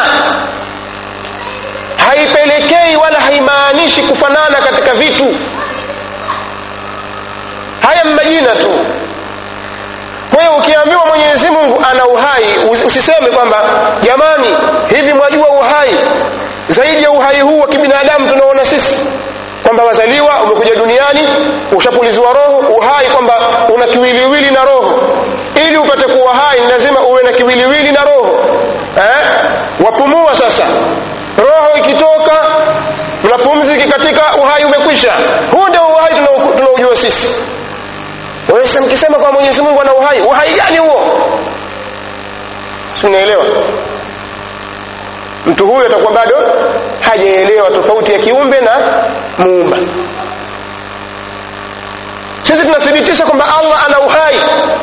haipelekei wala haimaanishi kufanana katika vitu haya majina tu kwa hiyo ukiambiwa mwenyezi mungu ana uhai usiseme kwamba jamani hivi mwajua uhai zaidi ya uhai huu wa kibinadamu tunaona sisi kwamba wazaliwa umekuja duniani ushapuliziwa roho uhai kwamba una kiwiliwili na roho ili upate kuwa hai ni lazima uwe na kiwiliwili na roho eh? wapumua sasa roho ikitoka na pumzi ikikatika uhai umekwisha huu ndio uhai tunaojua sisi waweza mkisema kwa mwenyezi mungu ana uhai uhai gani huo sinaelewa mtu huyo atakuwa bado hajaelewa tofauti ya kiumbe na muumba sisi tunathibitisha kwamba allah ana uhai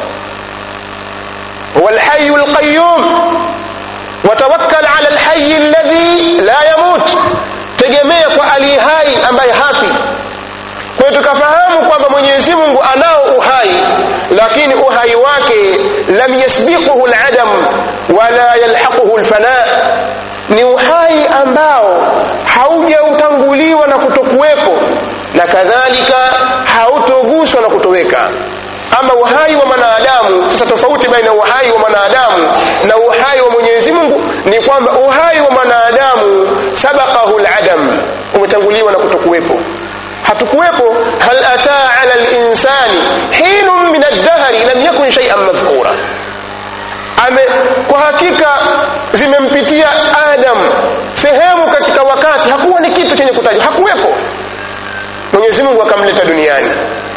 huwa lhayu lqayum watawakkal ala lhayi alladhi la yamut tegemea kwa aliye hai ambaye hafi kwa hiyo tukafahamu kwamba mwenyezi mungu anao uhai lakini uhai wake lam yasbiquhu ladam wala yalhaquhu lfana ni uhai ambao haujautanguliwa na kutokuwepo na kadhalika hautoguswa na kutoweka ama uhai wa mwanadamu sasa tofauti baina uhai wa mwanadamu na uhai wa mwenyezi mungu ni kwamba uhai wa mwanadamu sabaqahu ladam umetanguliwa na kutokuwepo hatukuwepo hal ataa ala linsani hinun min aldahri lam yakun shaian madhkura ame kwa hakika zimempitia adam sehemu katika wakati hakuwa ni kitu chenye kutajwa hakuwepo mwenyezi mungu akamleta duniani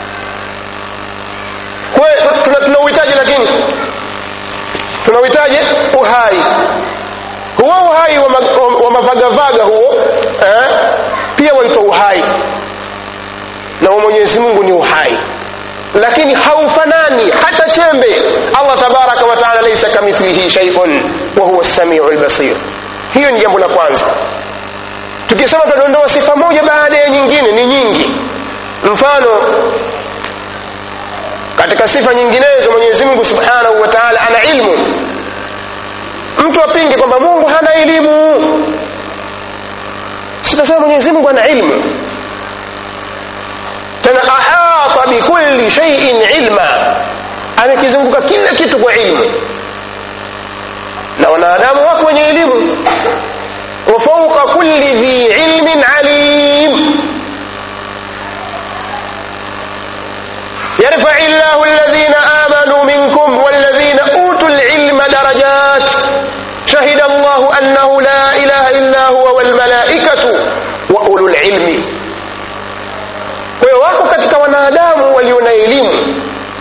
tunauhitaji lakini tunauhitaji uhai huo uhai wa, wa, wa mavagavaga huo eh, pia waitwa uhai na wa mwenyezi mungu ni uhai lakini haufanani hata chembe allah tabaraka wataala laisa kamithlihi shaiun wa huwa lsamiu lbasir hiyo ni jambo la kwanza tukisema tutadondoa sifa moja baada ya nyingine ni nyingi mfano katika sifa nyinginezo mwenyezi mungu subhanahu wa taala ana ilmu mtu apinge kwamba mungu hana elimu sitasema mwenyezi mungu ana ilmu tena ahata bikulli shaiin ilma amekizunguka kila kitu kwa ilmu na wanadamu wako wenye elimu wa fauqa kulli dhi ilmin alim يرفع الله الذين آمنوا منكم والذين أوتوا العلم درجات شهد الله أنه لا إله إلا هو والملائكة وأولو العلم kwa wako katika wanadamu walio na elimu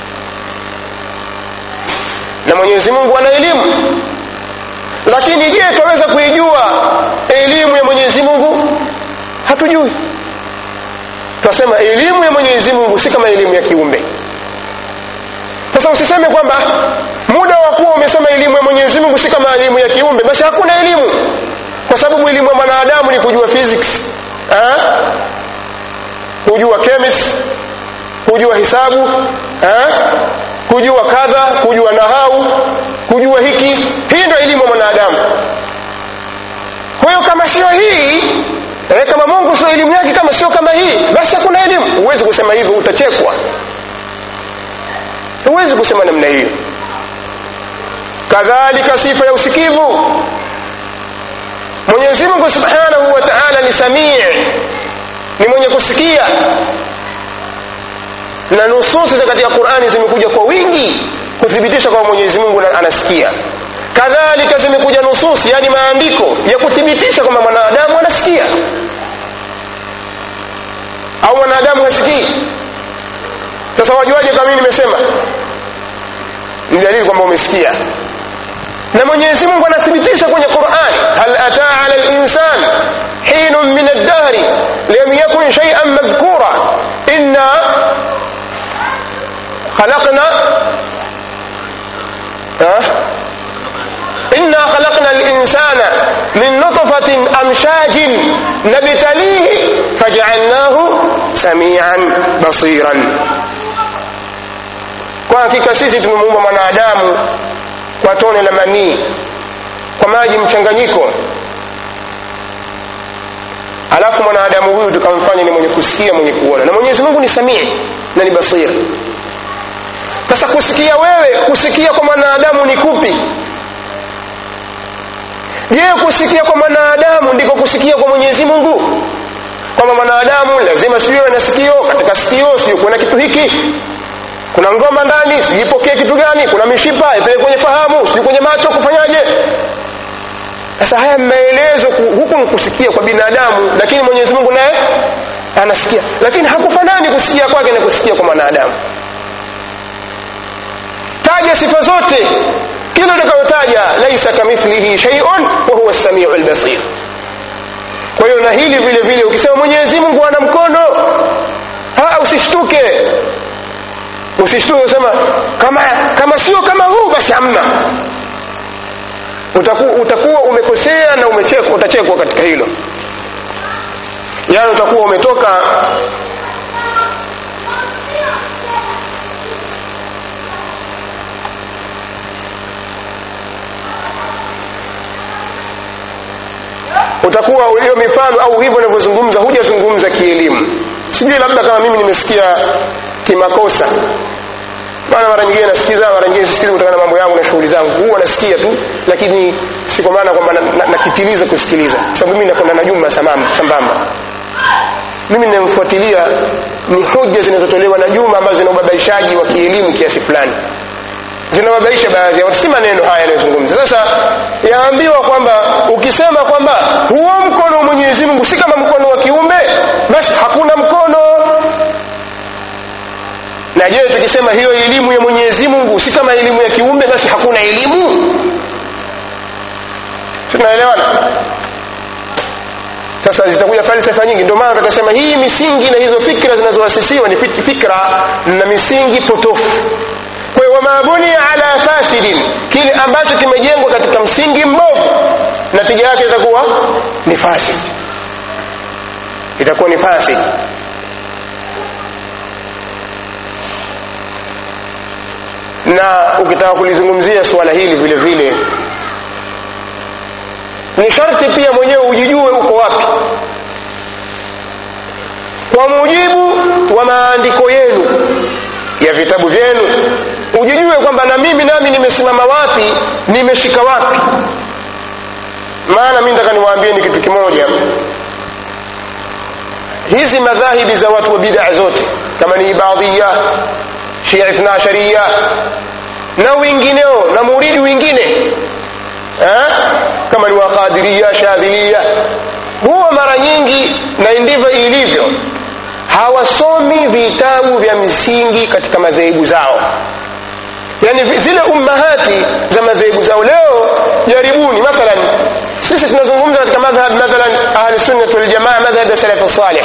na mwenyezi mungu ana elimu lakini je twaweza kuijua elimu ya mwenyezi mungu hatujui twasema elimu ya mwenyezi mungu si kama elimu ya kiumbe sasa usiseme kwamba muda wa kuwa umesoma elimu ya mwenyezi mungu si kama elimu ya kiumbe basi hakuna elimu kwa sababu elimu ya mwanadamu ni kujua physics ha? kujua chemistry kujua hisabu ha? kujua kadha kujua nahau kujua hiki hii ndio elimu ya mwanadamu kwa hiyo kama sio hii eh, kama mungu sio elimu yake kama sio kama hii basi hakuna elimu huwezi kusema hivyo utachekwa huwezi kusema namna hiyo kadhalika sifa ya usikivu mwenyezi mungu subhanahu wa taala ni samii ni mwenye kusikia na nususi za katika qurani zimekuja kwa wingi kuthibitisha kwamba mwenyezi mungu anasikia kadhalika zimekuja nususi yani maandiko ya kuthibitisha kwamba mwanadamu anasikia au mwanadamu hasikii sasa wajuaje kama mimi nimesema ni dalili kwamba umesikia na mwenyezi mungu anathibitisha kwenye quran hal ataa ala linsan hinun min addahri lam yakun shaian madhkura inna khalaqna إنا خلقنا الإنسان من نطفة أمشاج نبتليه فجعلناه سميعا بصيرا kwa hakika sisi tumemuumba mwanadamu kwa tone la manii kwa maji mchanganyiko alafu mwanadamu huyu tukamfanya ni mwenye kusikia mwenye kuona na mwenyezi mungu ni samii na ni basir sasa kusikia wewe kusikia kwa mwanadamu ni kupi je kusikia kwa mwanadamu ndiko kusikia kwa mwenyezi mungu kwamba mwanadamu lazima sijui na sikio katika sikio sijui kuna kitu hiki kuna ngoma ndani sijui ipokee kitu gani kuna mishipa ipeleke kwenye fahamu sijui kwenye macho kufanyaje sasa haya maelezo huku ni kusikia kwa binadamu lakini mwenyezi mungu naye anasikia lakini hakufanani kusikia kwake na kusikia kwa mwanadamu taja sifa zote kila utakayotaja laisa kamithlihi shay'un wa huwa as-sami'u al-basir kwa hiyo na hili vile vile ukisema Mwenyezi Mungu ana mkono ha usishtuke usishtuke usema kama kama sio kama huu basi hamna utakuwa utakuwa umekosea na umechekwa utachekwa katika hilo yaani utakuwa umetoka utakuwa hiyo mifano au hivyo unavyozungumza hujazungumza kielimu sijui labda kama mimi nimesikia kimakosa maana mara nyingine nasikiza mara nyingine sisikizi kutokana na mambo yangu na shughuli zangu huwa nasikia tu lakini si kwa maana kwamba nakitiliza na, na kusikiliza sababu mimi nakwenda na jumla sambamba mimi ninamfuatilia ni hoja zinazotolewa na juma ambazo zina ubabaishaji wa kielimu kiasi fulani zinawabaisha baadhi ya watu si maneno haya yanayozungumza sasa yaambiwa kwamba ukisema kwamba huo mkono wa mwenyezi mungu si kama mkono wa kiumbe basi hakuna mkono na je tukisema hiyo elimu ya mwenyezi mungu si kama elimu ya kiumbe basi hakuna elimu tunaelewana sasa zitakuja falsafa nyingi ndio maana tukasema hii misingi na hizo fikra zinazoasisiwa ni fikra na misingi potofu kwa hiyo wama bunia ala fasidin kile ambacho kimejengwa katika msingi mbovu natija yake itakuwa ni fasid itakuwa ni fasid na ukitaka kulizungumzia suala hili vile vile ni sharti pia mwenyewe ujijue uko wapi kwa mujibu wa maandiko yenu ya vitabu vyenu ujijue kwamba na mimi nami nimesimama wapi nimeshika wapi maana mi nataka niwaambieni kitu kimoja hizi madhahibi za watu wa bidaa zote kama ni ibadhiya shia ithna sharia na wengineo na muridi wengine eh? kama ni waqadiria shadhilia huwa mara nyingi na ndivyo ilivyo hawasomi vitabu vya msingi katika madhehebu zao yani zile ummahati za madhehebu zao leo jaribuni mathalan sisi tunazungumza katika madhhab mathalan ahli sunna wal jamaa madhhab ya salaf salih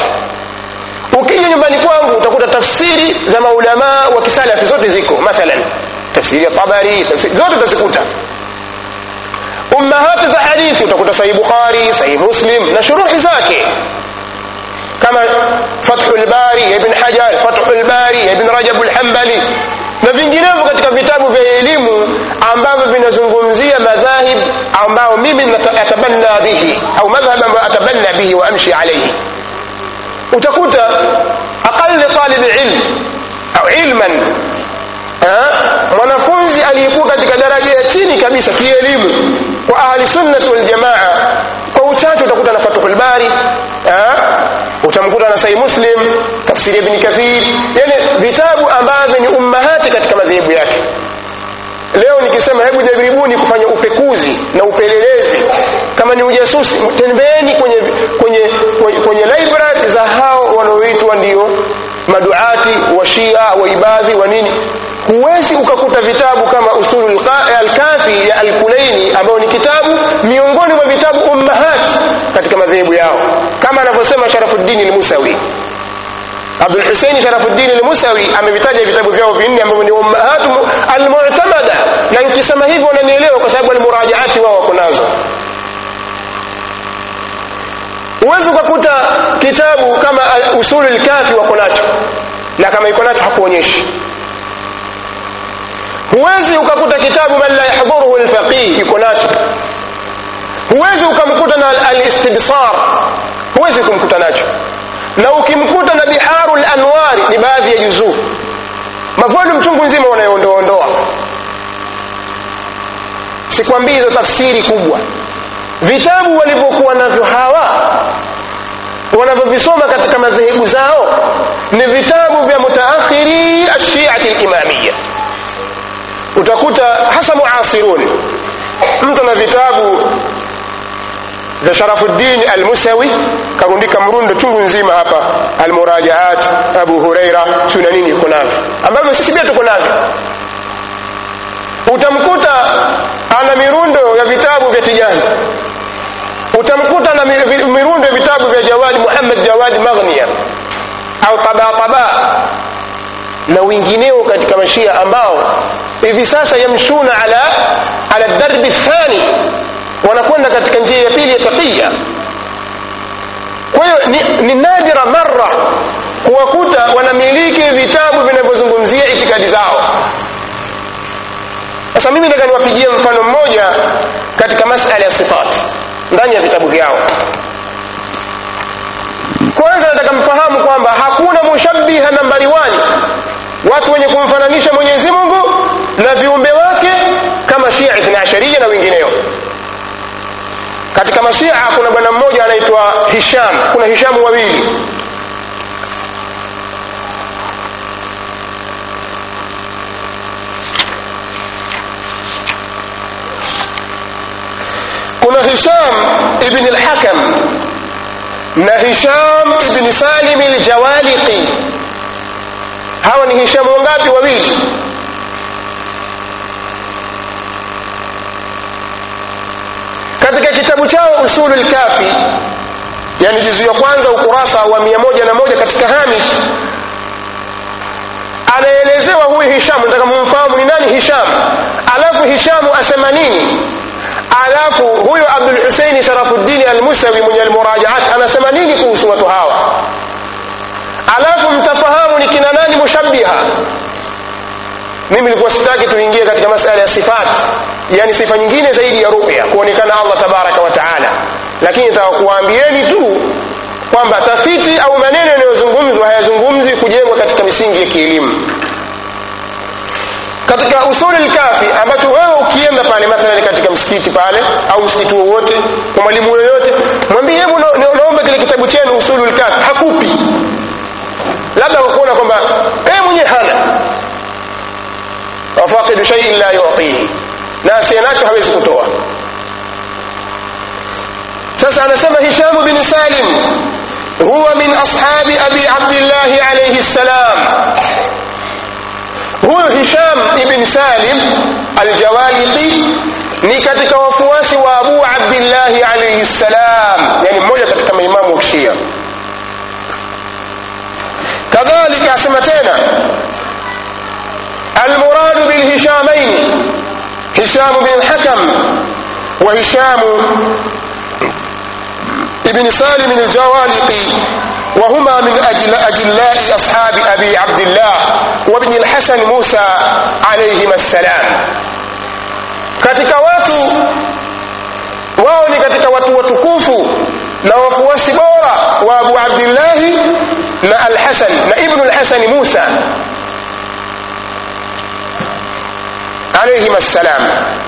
ukija nyumbani kwangu utakuta tafsiri za maulamaa wa kisalafi zote ziko mathalan tafsiri ya tabari tafsiri zote utazikuta ummahati za hadithi utakuta sahih bukhari sahih muslim na shuruhi zake kama fathul bari ya ibn hajar fathul bari ya ibn rajab al-hanbali na vinginevyo katika vitabu vya elimu ambavyo vinazungumzia madhahib ambao mimi atabanna bihi au madhhab ambayo atabanna bihi wa amshi alayhi utakuta aqall talib ilm au ilman mwanafunzi aliyekuwa katika daraja ya chini kabisa kielimu kwa ahli sunnati wal jamaa kwa uchache utakuta na fathul bari utamkuta na sahih muslim tafsiri ibn kathir yani vitabu ambavyo ni ummahati katika madhehebu yake leo nikisema hebu jaribuni kufanya upekuzi na upelelezi kama ni ujasusi tembeeni kwenye kwenye kwenye, kwenye library za hao wanaoitwa ndio maduati wa shia wa ibadhi wa nini huwezi ukakuta vitabu kama usulul al-kafi ya al-kulaini ambao ni kitabu miongoni mwa vitabu ummahat katika madhehebu yao kama anavyosema Sharafuddin al-Musawi Abdul Hussein Sharafuddin al-Musawi amevitaja vitabu vyao vinne ambavyo ni ummahat al-mu'tamada na nikisema hivyo wananielewa kwa sababu al-murajaati wao wako nazo huwezi ukakuta kitabu kama usulul kafi wako nacho na kama iko nacho hakuonyeshi huwezi ukakuta kitabu man la yahdhuruhu alfaqih iko nacho huwezi ukamkuta na alistibsar huwezi kumkuta nacho na ukimkuta na biharul anwari ni baadhi ya juzuu mavolumu chungu nzima wanayoondoondoa sikwambii hizo tafsiri kubwa vitabu walivyokuwa navyo hawa wanavyovisoma katika madhehebu zao ni vitabu vya mutaakhiri ashiati limamia utakuta hasa muasirun mtu na vitabu vya Sharafuddin al-Musawi karundika mrundo chungu nzima hapa al-Murajaat Abu Huraira tuna nini iko navyo ambavyo sisi pia tuko navyo utamkuta ana mirundo ya vitabu vya Tijani utamkuta na mirundo ya vitabu vya Jawad Muhammad Jawad Maghniya au Taba Taba na wengineo katika mashia ambao hivi sasa yamshuna ala ala darbi thani wanakwenda katika njia ya pili ya taqiya kwa hiyo ni, ni nadira marra kuwakuta wanamiliki vitabu vinavyozungumzia itikadi zao sasa mimi nataka niwapigie mfano mmoja katika masala ya sifati ndani ya vitabu vyao kwanza nataka mfahamu kwamba hakuna mushabbiha nambari wani watu wenye kumfananisha Mwenyezi Mungu na viumbe wake kama Shia Ithna Asharia na wengineo. Katika mashia kuna bwana mmoja anaitwa Hisham, kuna Hishamu wawili. Kuna Hisham ibn al-Hakam na Hisham ibn Salim al-Jawaliqi hawa ni hishamu wangapi wawili katika kitabu chao usulul kafi yani juzu ya kwanza ukurasa wa mia moja na moja katika hamish anaelezewa huyu hishamu nataka mumfahamu ni nani hisham alafu hishamu asema nini alafu huyu abdul huseini sharafuddini almusawi mwenye almurajaat anasema nini kuhusu watu hawa alafu mtafahamu ni kina nani mushabbiha mimi nilikuwa sitaki tuingie katika masala ya sifat yani sifa nyingine zaidi ya ruya kuonekana allah tabaraka wa taala lakini nataka kuwaambieni tu kwamba tafiti au maneno yanayozungumzwa hayazungumzi kujengwa katika misingi ya kielimu katika usuli lkafi ambacho wewe ukienda pale mathalan katika msikiti pale au msikiti wowote kwa mwalimu yoyote mwambie hebu naomba kile kitabu chenu usulu lkafi hakupi labda kuona kwamba yeye mwenyewe hana wafaqidu shay'in la yu'tihi na asiyenacho hawezi kutoa sasa anasema Hisham bin Salim huwa min ashabi abi Abdullah alayhi salam huyu Hisham ibn Salim al-Jawaliqi ni katika wafuasi wa Abu Abdullah alayhi salam yani mmoja katika maimamu wa Shia kadhalika asema tena المراد الهشامين هشام بن الحكم وهشام ابن سالم الجوالقي وهما من أجل أجلاء أصحاب أبي عبد الله وابن الحسن موسى عليهما السلام katika watu wao ni katika watu watukufu na wafuasi bora wa abu abdillahi na alhasan na ibnu lhasani musa alaihim assalam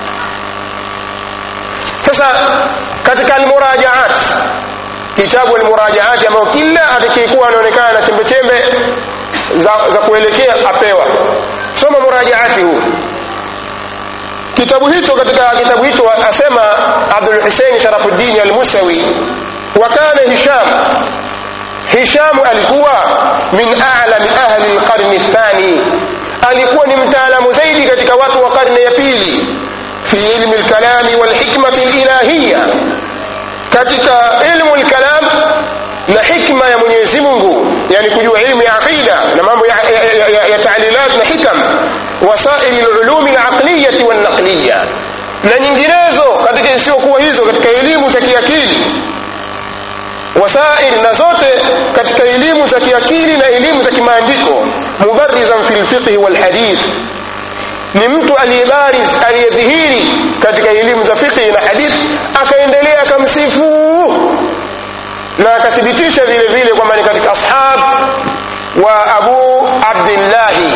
sasa katika almurajaat kitabu almurajaati ambayo kila atakayekuwa anaonekana na chembechembe za, za kuelekea apewa soma murajaati huu kitabu hicho katika kitabu hicho asema abdul husein sharafuddin almusawi wa kana hisham hisham alikuwa min a'lami ahli alqarni athani alikuwa ni mtaalamu zaidi katika watu wa karne ya pili fi ilmi alkalami walhikmati alilahiya katika ilmu alkalam na hikma ya Mwenyezi Mungu yani kujua ilmu ya aqida na mambo ya, ya, ya, ya taalilat na hikam wasaili alulumi alaqliyati walnaqliya na nyinginezo katika isiyokuwa hizo katika elimu za kiakili wasail na zote katika elimu za kiakili na elimu za kimaandiko mubarizan fi lfiqhi walhadith ni mtu aliyebariz aliyedhihiri katika elimu za fiqhi na hadith akaendelea akamsifu na akathibitisha vile vile kwamba ni katika ashab wa abu abdillahi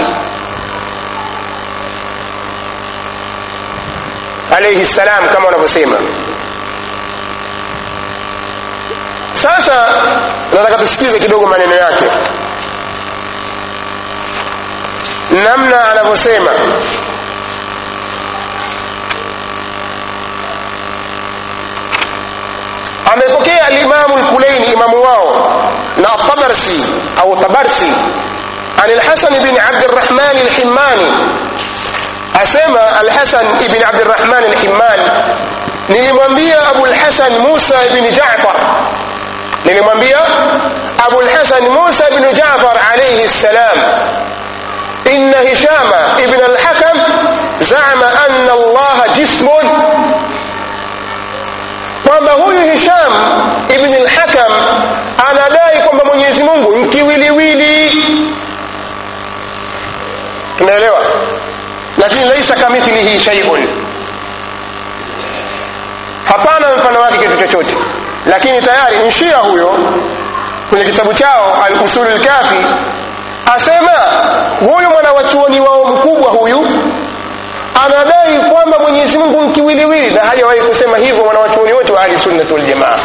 alayhi salam kama wanavyosema sasa nataka tusikize kidogo maneno yake namna anavyosema amepokea alimamu lkulaini imamu wao na tabarsi au tabarsi عن الحسن بن عبد الرحمن الحماني أسمى الحسن بن عبد الرحمن الحماني nilimwambia abulhasan musa bni jafar nilimwambia abulhasan musa bnu jafar alaihi ssalam inna hishama ibn alhakam zama anna allaha jismun kwamba huyu hisham ibn alhakam anadai kwamba mwenyezi mungu mkiwiliwili tunaelewa lakini laisa kamithlihi shaiun hapana mfano wake kitu chochote lakini tayari mshia huyo kwenye kitabu chao al-usul al-kafi asema huyu mwanawachuoni wao mkubwa huyu anadai kwamba mwenyezi mungu mkiwiliwili na hajawahi kusema hivyo mwanawachuoni wote wa ahli sunnati waljamaa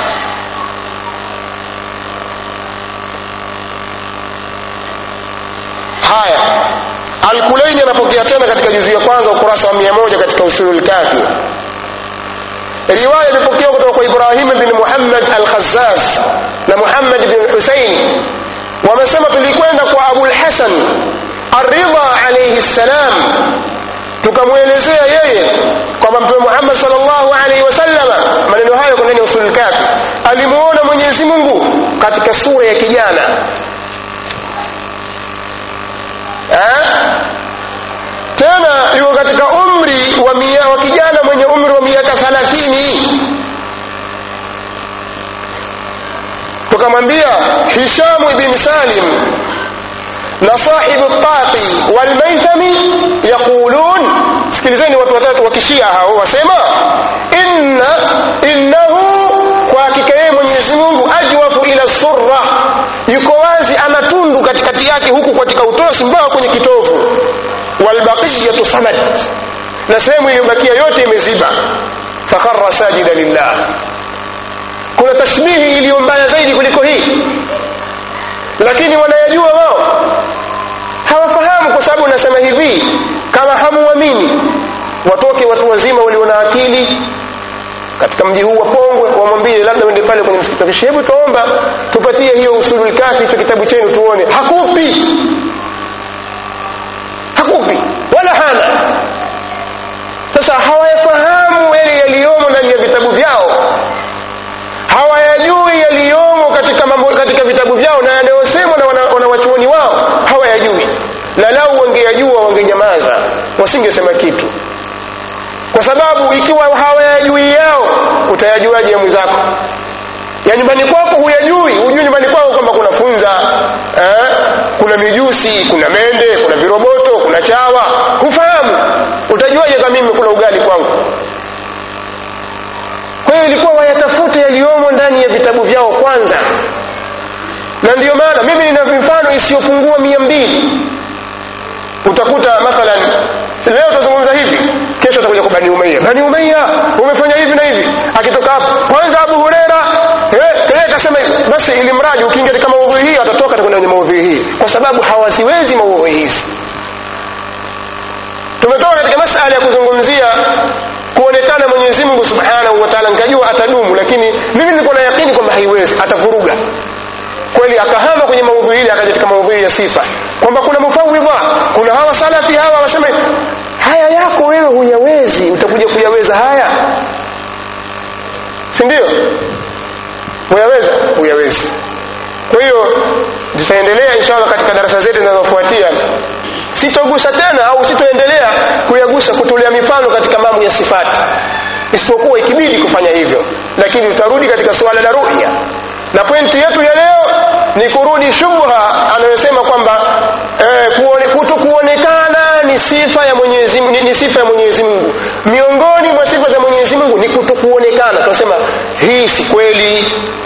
haya alkulaini anapokea tena katika juzu ya kwanza ukurasa wa mia moja katika usulul kafi riwaya imepokewa kutoka kwa ibrahim bin muhammad al-khazzaz na muhammad bin husain wamesema tulikwenda kwa abul hasan aridha alayhi salam tukamwelezea yeye kwamba mtume muhammad sallallahu alaihi wasallama maneno hayo kwa ndani ya usulul kafi alimuona mwenyezi mungu katika sura ya kijana eh? tena yuko katika umri wa, mia, wa kijana mwenye umri wa miaka thalathini tukamwambia hishamu ibn salim na sahibu taqi walmaithami yaqulun sikilizeni watu watatu wakishia hao wasema inna innahu kwa hakika yeye mwenyezi mungu ajwafu ila surra yuko wazi ana tundu katikati yake huku katika utosi mpaka kwenye kitovu walbaqiyatu samad na sehemu iliyobakia yote imeziba fakhara sajida lillah kuna tashbihi iliyo mbaya zaidi kuliko hii lakini wanayajua wao hawafahamu kwa sababu nasema hivi kama hamuamini watoke watu wazima walio na akili katika mji huu wa Pongwe wamwambie labda uende pale kwenye msikiti wa hebu tuomba tupatie hiyo usulul kafi hicho kitabu chenu tuone hakupi hakupi wala hana sasa hawayafahamu yale yaliyomo ndani ya vitabu vyao hawayajui yaliyomo katika mambo katika vitabu vyao na yanayosemwa na wanawachuoni wana wao hawayajui na lau wangeyajua wangenyamaza wasingesema kitu kwa sababu ikiwa hawayajui yao utayajuaje ya mwenzako ya nyumbani kwako huyajui hujui nyumbani kwako kwamba kuna funza eh? kuna mijusi kuna mende kuna viroboto kuna chawa hufahamu utajuaje kama mimi kuna ugali kwangu kwa hiyo ilikuwa wayatafute yaliyomo ndani ya vitabu vyao kwanza na ndiyo maana mimi nina mifano isiyopungua mia mbili utakuta mathalan leo tutazungumza hivi kesho atakuja kwa bani umeia bani umeia umefanya hivi na hivi akitoka hapo kwanza abu hurera eh akasema basi ili mradi ukiingia katika maudhui hii atatoka atakwenda kwenye maudhui hii kwa sababu hawaziwezi maudhui hizi tumetoka katika masala ya kuzungumzia kuonekana Mwenyezi Mungu Subhanahu wa Ta'ala nikajua atadumu lakini mimi nilikuwa na yakini kwamba haiwezi atavuruga kweli akahama kwenye maudhui ile akaja katika maudhui ya sifa kwamba kuna mufawidha kuna hawa salafi hawa wasema haya yako wewe huyawezi utakuja kuyaweza haya si ndio huyaweza huyawezi kwa hiyo tutaendelea inshallah katika darasa zetu zinazofuatia sitogusa tena au sitoendelea kuyagusa kutolea mifano katika mambo ya sifati isipokuwa ikibidi kufanya hivyo lakini tutarudi katika suala la ruhya na pointi yetu ya leo ni kurudi shubha anayosema kwamba eh, kuone, kuto kuonekana ni sifa ya Mwenyezi ni, ni sifa ya Mwenyezi Mungu miongoni mwa sifa za Mwenyezi Mungu ni kutokuonekana tunasema hii si kweli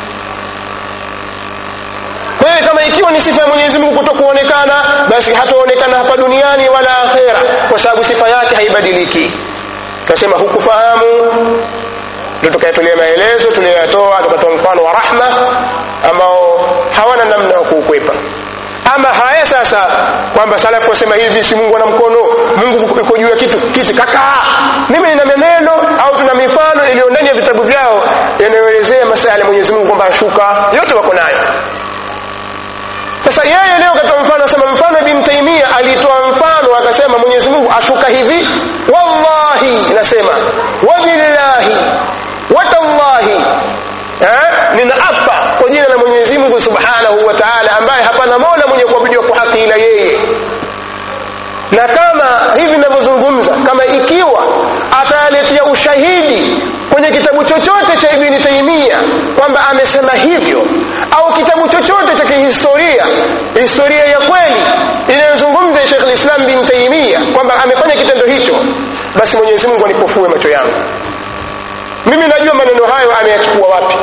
kwa hiyo kama ikiwa ni sifa ya Mwenyezi Mungu kutokuonekana basi hataonekana hapa duniani wala akhera kwa sababu sifa yake haibadiliki tunasema hukufahamu ndio tukayatolea maelezo tuliyoyatoa tukatoa mfano wa rahma ambao hawana namna ya kuukwepa ama haya sasa kwamba salafu wasema hivi si Mungu ana mkono Mungu yuko juu ya kitu kiti kakaa mimi nina maneno au tuna mifano iliyo ndani ya vitabu vyao yanayoelezea masala ya Mwenyezi Mungu kwamba ashuka yote wako nayo sasa yeye leo katoa mfano asema mfano ibn Taymiyyah alitoa mfano akasema Mwenyezi Mungu ashuka hivi wallahi nasema wabillahi watallahi eh ninaapa kwa jina la Mwenyezi Mungu Subhanahu wa Ta'ala ambaye hapana mola mwenye kuabudiwa kwa haki ila yeye na kama hivi ninavyozungumza kama ikiwa ataletea ushahidi kwenye kitabu chochote cha Ibn Taymiyyah kwamba amesema hivyo au kitabu chochote cha kihistoria historia ya kweli inayozungumza Sheikh al-Islam bin Taymiyyah kwamba amefanya kitendo hicho basi Mwenyezi Mungu anipofue macho yangu mimi najua maneno hayo ameyachukua wapi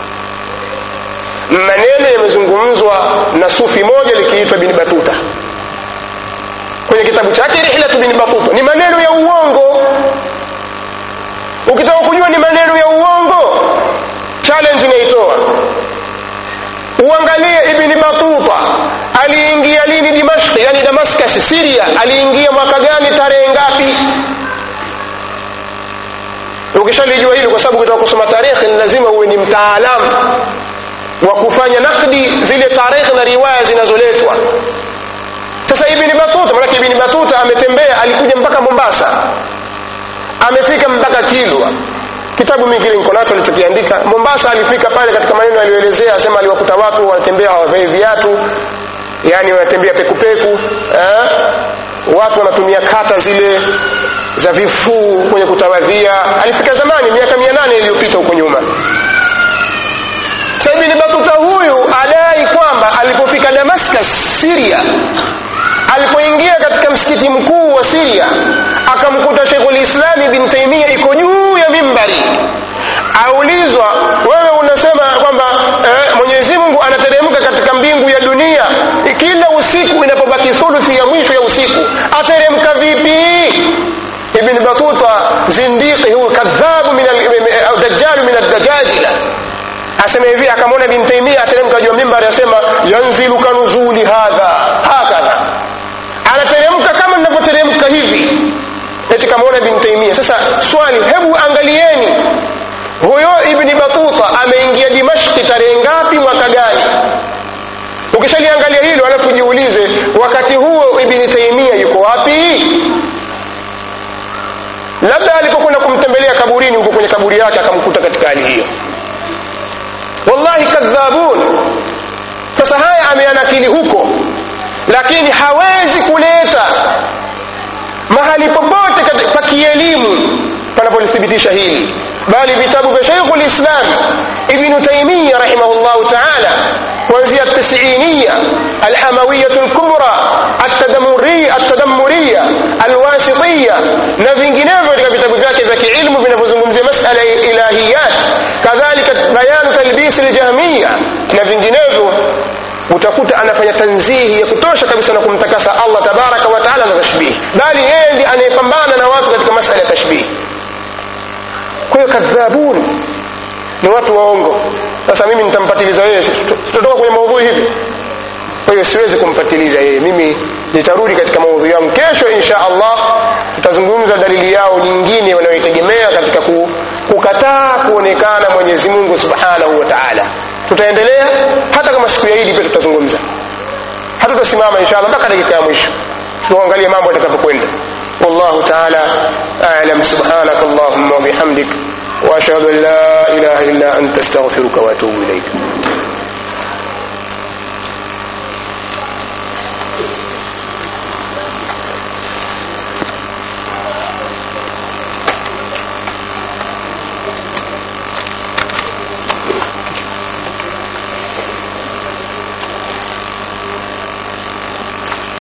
maneno yamezungumzwa na sufi moja likiitwa bin Batuta kwenye kitabu chake Rihlatu bin Batuta ni maneno ya uongo ukitaka kujua ni maneno ya uongo challenge inaitoa uangalie ibn Batuta aliingia lini Dimashq yani Damascus Syria aliingia mwaka gani tarehe ngapi ukishalijua hili kwa sababu ukitaka kusoma tarehe ni lazima uwe ni mtaalamu wa kufanya nakdi zile tarehe na riwaya zinazoletwa sasa ibn Batuta maana ibn Batuta ametembea alikuja mpaka Mombasa amefika mpaka Kilwa kitabu mimi kile niko nacho alichokiandika Mombasa alifika pale katika maneno aliyoelezea asema aliwakuta watu wanatembea hawavai viatu yani wanatembea pekupeku eh? watu wanatumia kata zile za vifuu kwenye kutawadhia alifika zamani miaka 800 iliyopita huko nyuma sasa ibn Batuta huyu adai kwamba alipofika Damascus Syria alipoingia katika msikiti mkuu wa Syria akamkuta Sheikhul Islam ibn Taymiyyah iko juu ya mimbari aulizwa wewe unasema kwamba eh, Mwenyezi Mungu anateremka katika mbingu ya dunia kila usiku inapobaki thuluthi ya mwisho ya usiku ateremka vipi Ibn Batuta zindiki huyu kadhabu min al-dajjal min ad-dajajila asema hivi akamwona Ibn Taymiyyah ateremka juu ya mimbari asema yanzilu kanuzuli hadha hakadha anateremka kama ninavyoteremka hivi eti kamaona Ibn Taymiyyah sasa swali hebu angalieni huyo Ibn Batuta ameingia Dimashki tarehe ngapi mwaka gani ukishaliangalia hilo alafu jiulize wakati huo Ibn Taymiyyah yuko wapi labda alipokwenda kumtembelea kaburini huko kwenye kaburi yake akamkuta katika hali hiyo wallahi kadhabun sasa haya ameanakili huko lakini hawezi kuleta mahali popote pa kielimu panapolithibitisha hili bali vitabu vya Sheikh lislam Ibn Taymiyyah rahimahullahu ta'ala kuanzia tisiniya alhamawiyya alkubra atadamuriya atadammuriya alwasitiyya na vinginevyo katika vitabu vyake vya kiilmu vinavyozungumzia masala ya ilahiyat kadhalika bayanu talbis aljahmiyya na vinginevyo utakuta anafanya tanzihi ya kutosha kabisa na kumtakasa Allah tabaraka wa taala na tashbih bali yeye ndiye anayepambana na watu katika masala ya tashbih kwa hiyo kadhabun ni watu waongo sasa mimi nitampatiliza yeye tutatoka kwenye maudhui hivi kwa hiyo siwezi kumpatiliza yeye mimi nitarudi katika maudhui yangu kesho insha Allah tutazungumza dalili yao nyingine wanayoitegemea katika kukataa kuonekana Mwenyezi Mungu Subhanahu wa Ta'ala tutaendelea hata kama siku ya Idi pia tutazungumza hata tutasimama insha Allah mpaka dakika ya mwisho tuangalie mambo yatakavyokwenda والله تعالى أعلم سبحانك اللهم وبحمدك وأشهد أن لا إله إلا أنت استغفرك وأتوب إليك